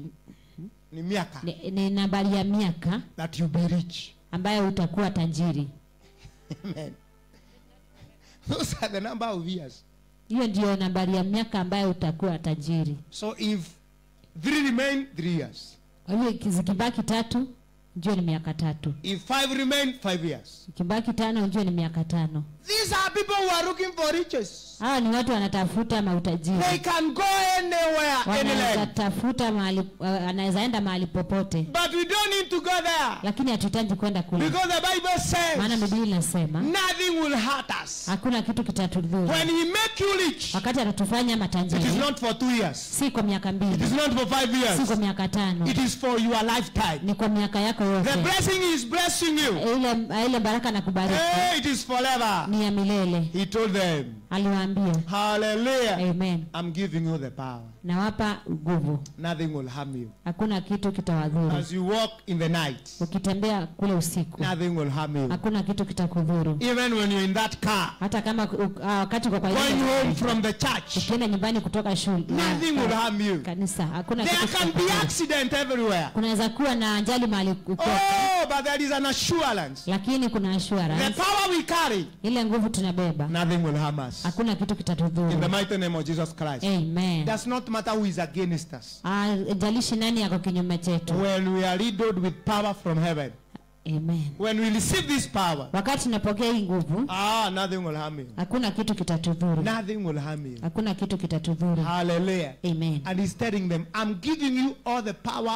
Ni miaka
ni, ni nambari ya miaka
that you be rich.
ambayo utakuwa tajiri
Amen. Those are the number of years.
hiyo ndiyo nambari ya miaka ambayo utakuwa tajiri
So if three remain, three years.
kwa hivyo zikibaki tatu njue ni miaka tatu
If five remain, five years.
ikibaki tano njue ni miaka tano
These are people who are looking for riches.
hawa ni watu wanatafuta mautajiri
They can go anywhere, any
wanaweza
land.
tafuta mahali uh, anaweza enda mahali popote
But we don't need to go there.
lakini hatuhitaji kwenda kule
Because the Bible
maana
says
biblia inasema
nothing will hurt us.
hakuna kitu kitatudhuru
When he make you rich,
wakati atatufanya
it is
matajiri
not for two years.
si kwa miaka
It
mbili
is not for five
si
years.
kwa miaka tano
It is for your lifetime.
ni kwa miaka yako
The
yote
blessing is blessing you.
ile ile baraka na kubariki
Hey, it is forever.
ni ya milele
He told them,
aliwaambia
Hallelujah.
amen
I'm giving you the power.
nawapa nguvu
Nothing will harm you.
hakuna kitu kitawadhuru
As you walk in the night,
ukitembea kule usiku
nothing will harm you.
hakuna kitu kitakudhuru
Even when you're in that car,
hata kama u- ah, wakati uko kwa ile
going home
gari,
from the church,
ukienda nyumbani kutoka shule
nothing will harm you.
kanisa hakuna
There
kitu
can be
kitakudhuru.
accident everywhere.
kunaweza kuwa na ajali mahali uko
Oh, but there is an assurance.
lakini kuna
The
assurance
power we carry,
ile nguvu tunabeba
nothing will harm us.
hakuna kitu
In the
kitatudhuru
mighty name of Jesus Christ.
amen
Does not matter who is against us.
Ah, jalishi nani yako kinyume chetu
When we are riddled with power from heaven,
amen
when we receive this power,
wakati tunapokea hii nguvu
ah, nothing will harm you.
hakuna kitu kitatudhuru
Nothing will harm you.
hakuna kitu kitatudhuru
Hallelujah.
amen
And he's telling them, I'm giving you all the power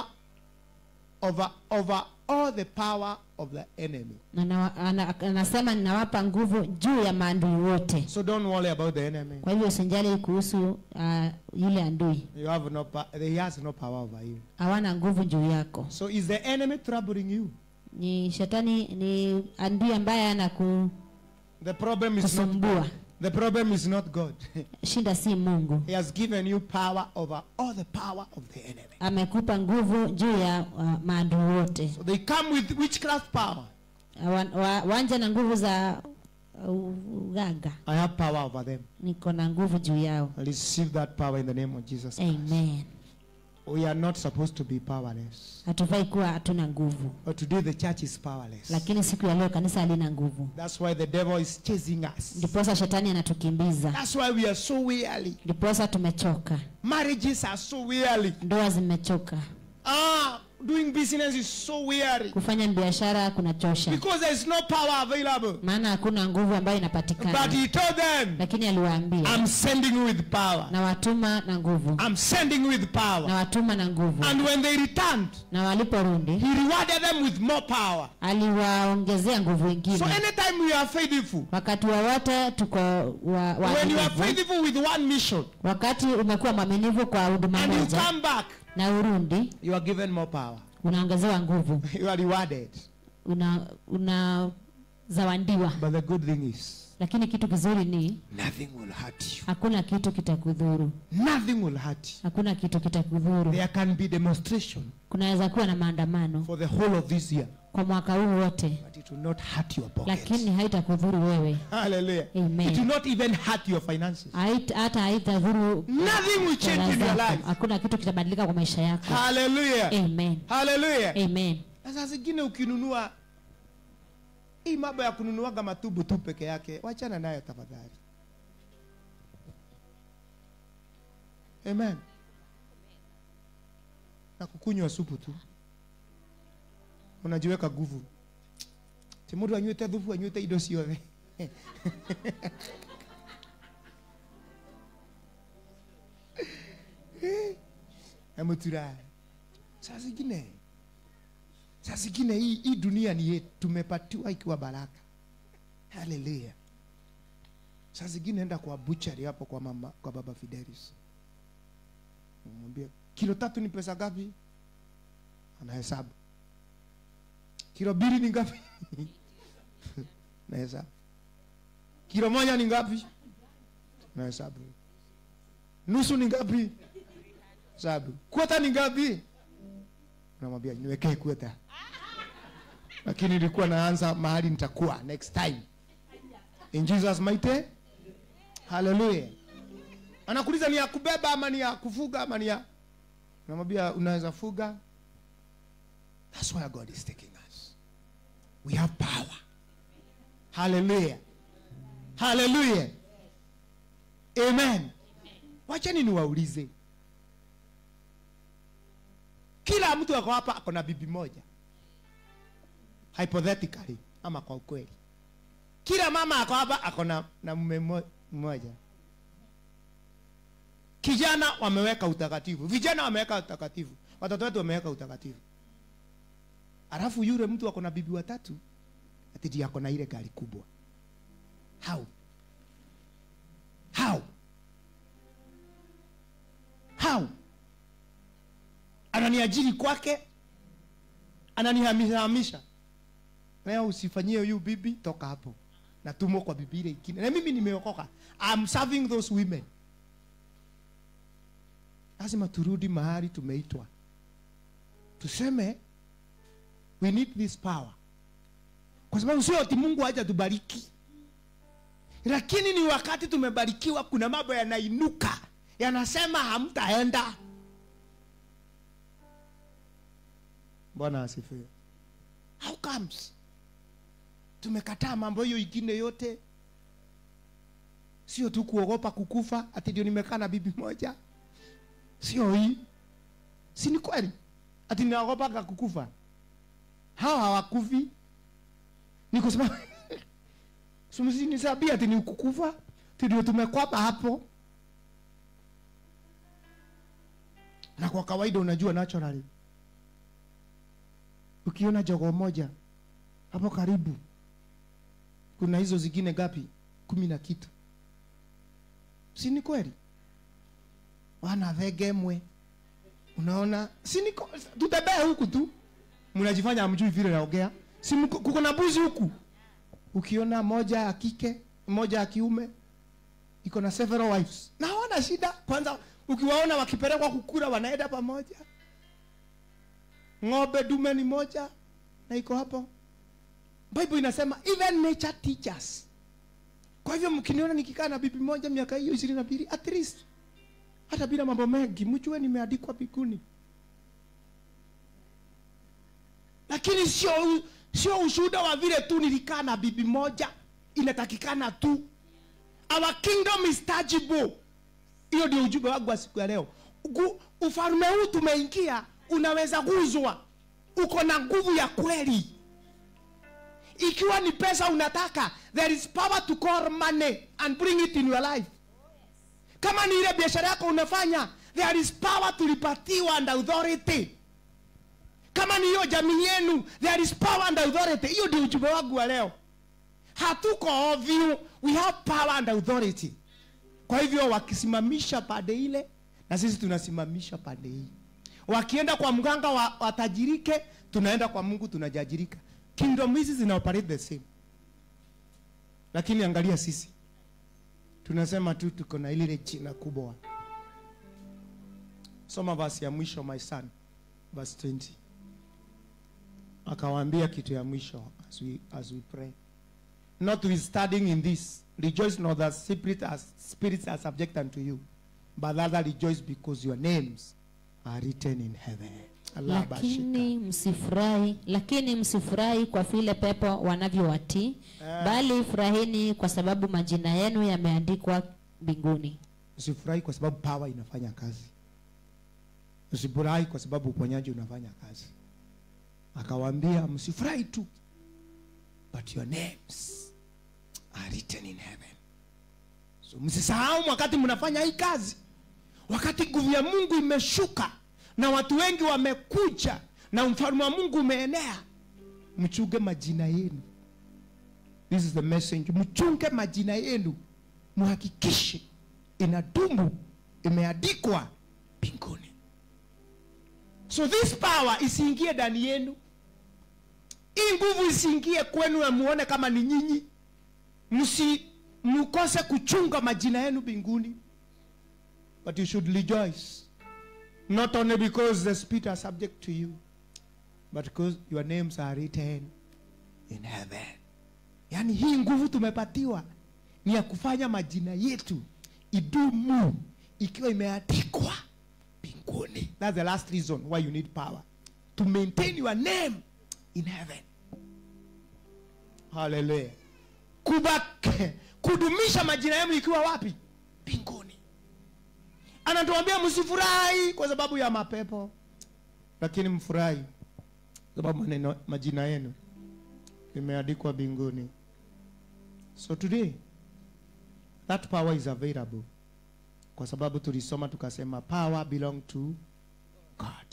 over over all the power of the enemy.
Na na- ana- anasema ninawapa nguvu juu ya maadui wote
So don't worry about the enemy.
kwa hivyo usinjali kuhusu uh, yule adui
You have no pa- he has no power over you.
hawana nguvu juu yako
So is the enemy troubling you?
ni shetani ni adui ambaye anakusumbua
The problem is not the problem is not God.
shida si mungu
he has given you power over all the power of the enemy.
amekupa nguvu juu ya uh, maadui wote
So they come with witchcraft power.
wa, wa, wanja na nguvu za uh, uganga
I have power over them.
niko na nguvu juu yao
Receive that power in the name of Jesus. Christ.
amen
We are not supposed to be powerless.
hatufai kuwa hatuna nguvu
But today the church is powerless.
lakini siku ya leo kanisa halina nguvu
That's why the devil is chasing us.
ndiposa shetani anatukimbiza
That's why we are so weary.
ndiposa tumechoka
Marriages are so weary.
ndoa zimechoka
Ah, doing business is so weary.
kufanya biashara kunachosha
Because there is no power available.
maana hakuna nguvu ambayo
But
inapatikana
he told them,
lakini aliwaambia
I'm sending you with power.
na watuma na nguvu
I'm sending you with
na
power.
watuma na nguvu
And when they returned,
na waliporudi
he rewarded them with more power.
aliwaongezea nguvu ingine
So anytime we are faithful,
wakati wowote tuko wa, wa
when you are
waaminifu,
faithful with one mission
wakati umekuwa mwaminifu kwa huduma
and you
moja
come back,
na urundi
you are given more power.
unaongezewa nguvu
You are rewarded.
una una zawandiwa
But the good thing is,
lakini kitu kizuri ni
nothing will hurt you.
hakuna kitu kitakudhuru
Nothing will hurt you.
hakuna kitu kitakudhuru
There can be demonstration
kunaweza kuwa na maandamano
for the whole of this year,
kwa mwaka huu wote
but it will not hurt your pockets.
lakini haitakudhuru wewe
Hallelujah.
Amen.
It will not even hurt your finances.
Hait- hata haitadhuru
Nothing will change
fedha
in your
zako.
life.
hakuna kitu kitabadilika kwa maisha yako
Hallelujah.
amen
Hallelujah.
amen
Na saa zingine ukinunua hii mambo ya kununuaga matubu tu peke yake, wachana nayo tafadhali. Amen. Na kukunywa supu tu, unajiweka nguvu. Ti mundu anywite thubu anywite indo ciothe amutura saa zingine saa zingine hii, hii dunia ni yetu tumepatiwa ikiwa baraka haleluya saa zingine enda kwa buchari hapo kwa mama kwa baba fidelis mwambie kilo tatu ni pesa ngapi anahesabu kilo mbili ni ngapi nahesabu kilo moja ni ngapi nahesabu nusu ni ngapi hesabu kwota ni ngapi namwambia niwekee kweta lakini nilikuwa naanza mahali nitakuwa next time in jesus mighty haleluya anakuuliza ni ya kubeba ama ni ya kufuga ama ni ya namwambia unaweza fuga that's where god is taking us we have power haleluya haleluya amen wacheni niwaulize kila mtu ako hapa ako na bibi moja hypothetically ama kwa ukweli kila mama ako hapa ako na, na mume mo- mmoja kijana wameweka utakatifu vijana wameweka utakatifu watoto wetu wameweka utakatifu alafu yule mtu ako na bibi watatu ati ndiye ako na ile gari kubwa how how how ananiajiri kwake ananihamishahamisha leo usifanyie huyu bibi toka hapo natumwa kwa bibi ile ingine na mimi nimeokoka I'm serving those women lazima turudi mahali tumeitwa tuseme we need this power kwa sababu sio ati mungu haja tubariki lakini ni wakati tumebarikiwa kuna mambo yanainuka yanasema hamtaenda bwana asifiwe how comes tumekataa mambo hiyo ingine yote sio tu kuogopa kukufa ati ndio nimekaa na bibi moja sio hii si ni kweli ati ninaogopaga kukufa hawa hawakufi ni kwa sababu sumsinisabia ati ni kukufa ati ndio tumekwapa hapo na kwa kawaida unajua naturally ukiona jogoo moja hapo karibu kuna hizo zingine gapi kumi na kitu si ni kweli wanavegemwe unaona si ni ko- tutembee huku tu mnajifanya hamjui vile naongea si mko- kuko na mbuzi huku ukiona moja ya kike moja ya kiume iko na several wives na hawana shida kwanza ukiwaona wakipelekwa kukura wanaenda pamoja ng'ombe dume ni moja na iko hapo bible inasema even nature teachers kwa hivyo mkiniona nikikaa na bibi moja miaka hiyo ishirini na mbili at least hata bila mambo mengi mjue nimeandikwa biguni lakini sio sio ushuhuda wa vile tu nilikaa na bibi moja inatakikana tu our kingdom is tangible hiyo ndio ujumbe wangu wa siku ya leo Gu- ufalme huu tumeingia unaweza guzwa uko na nguvu ya kweli ikiwa ni pesa unataka there is power to call money and bring it in your life kama ni ile biashara yako unafanya there is power tulipatiwa and authority kama ni hiyo jamii yenu there is power and authority hiyo ndio ujumbe wangu wa leo hatuko ovyo we have power and authority kwa hivyo wakisimamisha pande ile na sisi tunasimamisha pande hii wakienda kwa mganga wa, watajirike tunaenda kwa mungu tunajajirika kingdom hizi zina operate the same lakini angalia sisi tunasema tu tuko na ile jina kubwa soma verse ya mwisho my son verse 20 akawaambia kitu ya mwisho as we, as we pray notwithstanding in this rejoice not that spirit as, spirits are subject unto you but rather rejoice because your names are written in heaven Allah bashika.
lakini msifurahi lakini msifurahi kwa vile pepo wanavyowatii
Eh.
bali furahini kwa sababu majina yenu yameandikwa mbinguni
usifurahi kwa sababu power inafanya kazi usifurahi kwa sababu uponyaji unafanya kazi akawaambia msifurahi tu but your names are written in heaven so msisahau wakati mnafanya hii kazi wakati nguvu ya mungu imeshuka na watu wengi wamekuja na mfalme wa mungu umeenea mchunge majina yenu this is the message mchunge majina yenu muhakikishe inadumu imeandikwa mbinguni so this power isiingie ndani yenu hii nguvu isiingie kwenu na muone kama ni nyinyi msi mkose kuchunga majina yenu mbinguni but you should rejoice not only because the spirit are subject to you but because your names are written in heaven yaani hii nguvu tumepatiwa ni ya kufanya majina yetu idumu ikiwa imeandikwa mbinguni thats the last reason why you need power to maintain your name in heaven haleluya kubak kudumisha majina yenu ikiwa wapi mbinguni anatuambia msifurahi kwa sababu ya mapepo lakini mfurahi kwa sababu maneno majina yenu imeandikwa mbinguni so today that power is available kwa sababu tulisoma tukasema power belong to god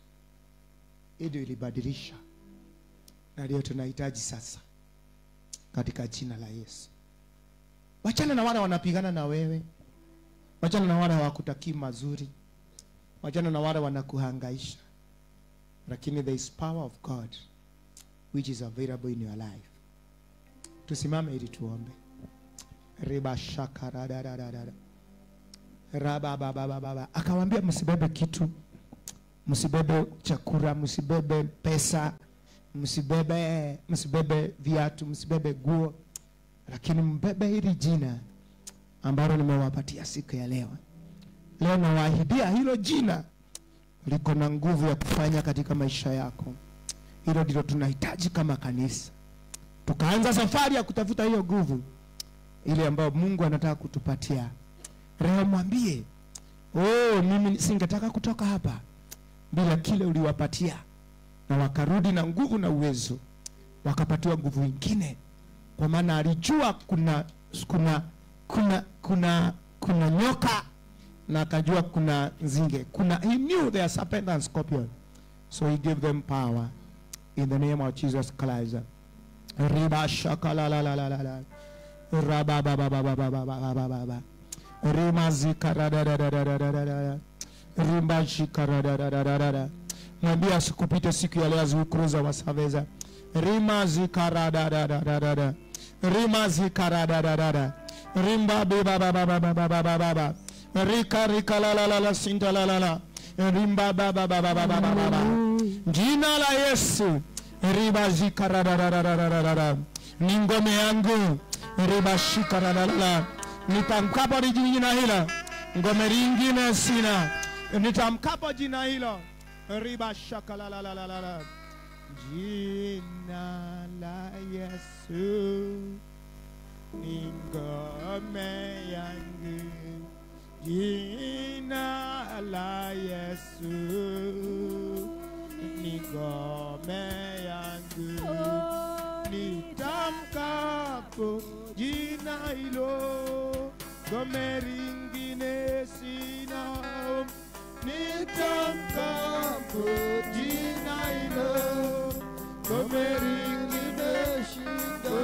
hii ndio ilibadilisha na ndio tunahitaji sasa katika jina la yesu wachana na wale wanapigana na wewe wachana na wale hawakutakii mazuri wachana na wale wanakuhangaisha lakini there is power of god which is available in your life tusimame ili tuombe riba shaka radadadada rabababababa akawambia msibebe kitu msibebe chakula msibebe pesa msibebe msibebe viatu msibebe guo lakini mbebe hili jina ambalo nimewapatia siku ya leo leo nawaahidia hilo jina liko na nguvu ya kufanya katika maisha yako hilo ndilo tunahitaji kama kanisa tukaanza safari ya kutafuta hiyo nguvu ile ambayo mungu anataka kutupatia leo mwambie oh, mimi singetaka kutoka hapa bila kile uliwapatia na wakarudi na nguvu na uwezo wakapatiwa nguvu ingine kwa maana alijua kuna kuna kuna kuna kuna nyoka na akajua kuna nzinge kuna he knew there are serpent and scorpion so he gave them power in the name of jesus christ riba shakalalalala rabababababababababa rima zikaradadadadadadada rimba zikaradadadadada mwambie asikupite siku ya leo azikuruza wasaveza rima zikaradadadadada rima zikaradadadada rimba bibababababababa rika rika la la la la sinda la la la rimba bababababababa jina la yesu riba zikaradadadadadada ni ngome yangu riba shikaradadada nitamkapo ni jina hilo ngome lingine sina nitamkapo jina hilo riba shakalalalala jina la yesu ni ngome yangu jina la yesu ni ngome yangu nitamkapo jina hilo ngome ringine sina nitamkapo jina hilo ngome ringine shida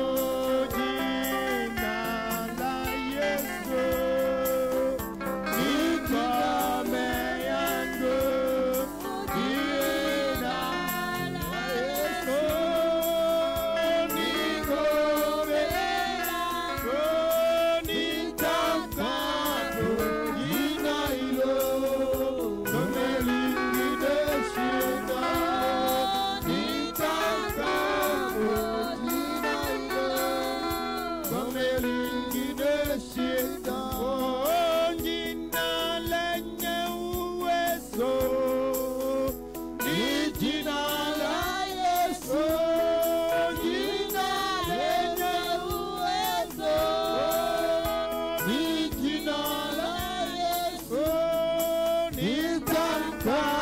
jina la yesu ni ngome yangu jina la yesu ni ngome yangu nitakaa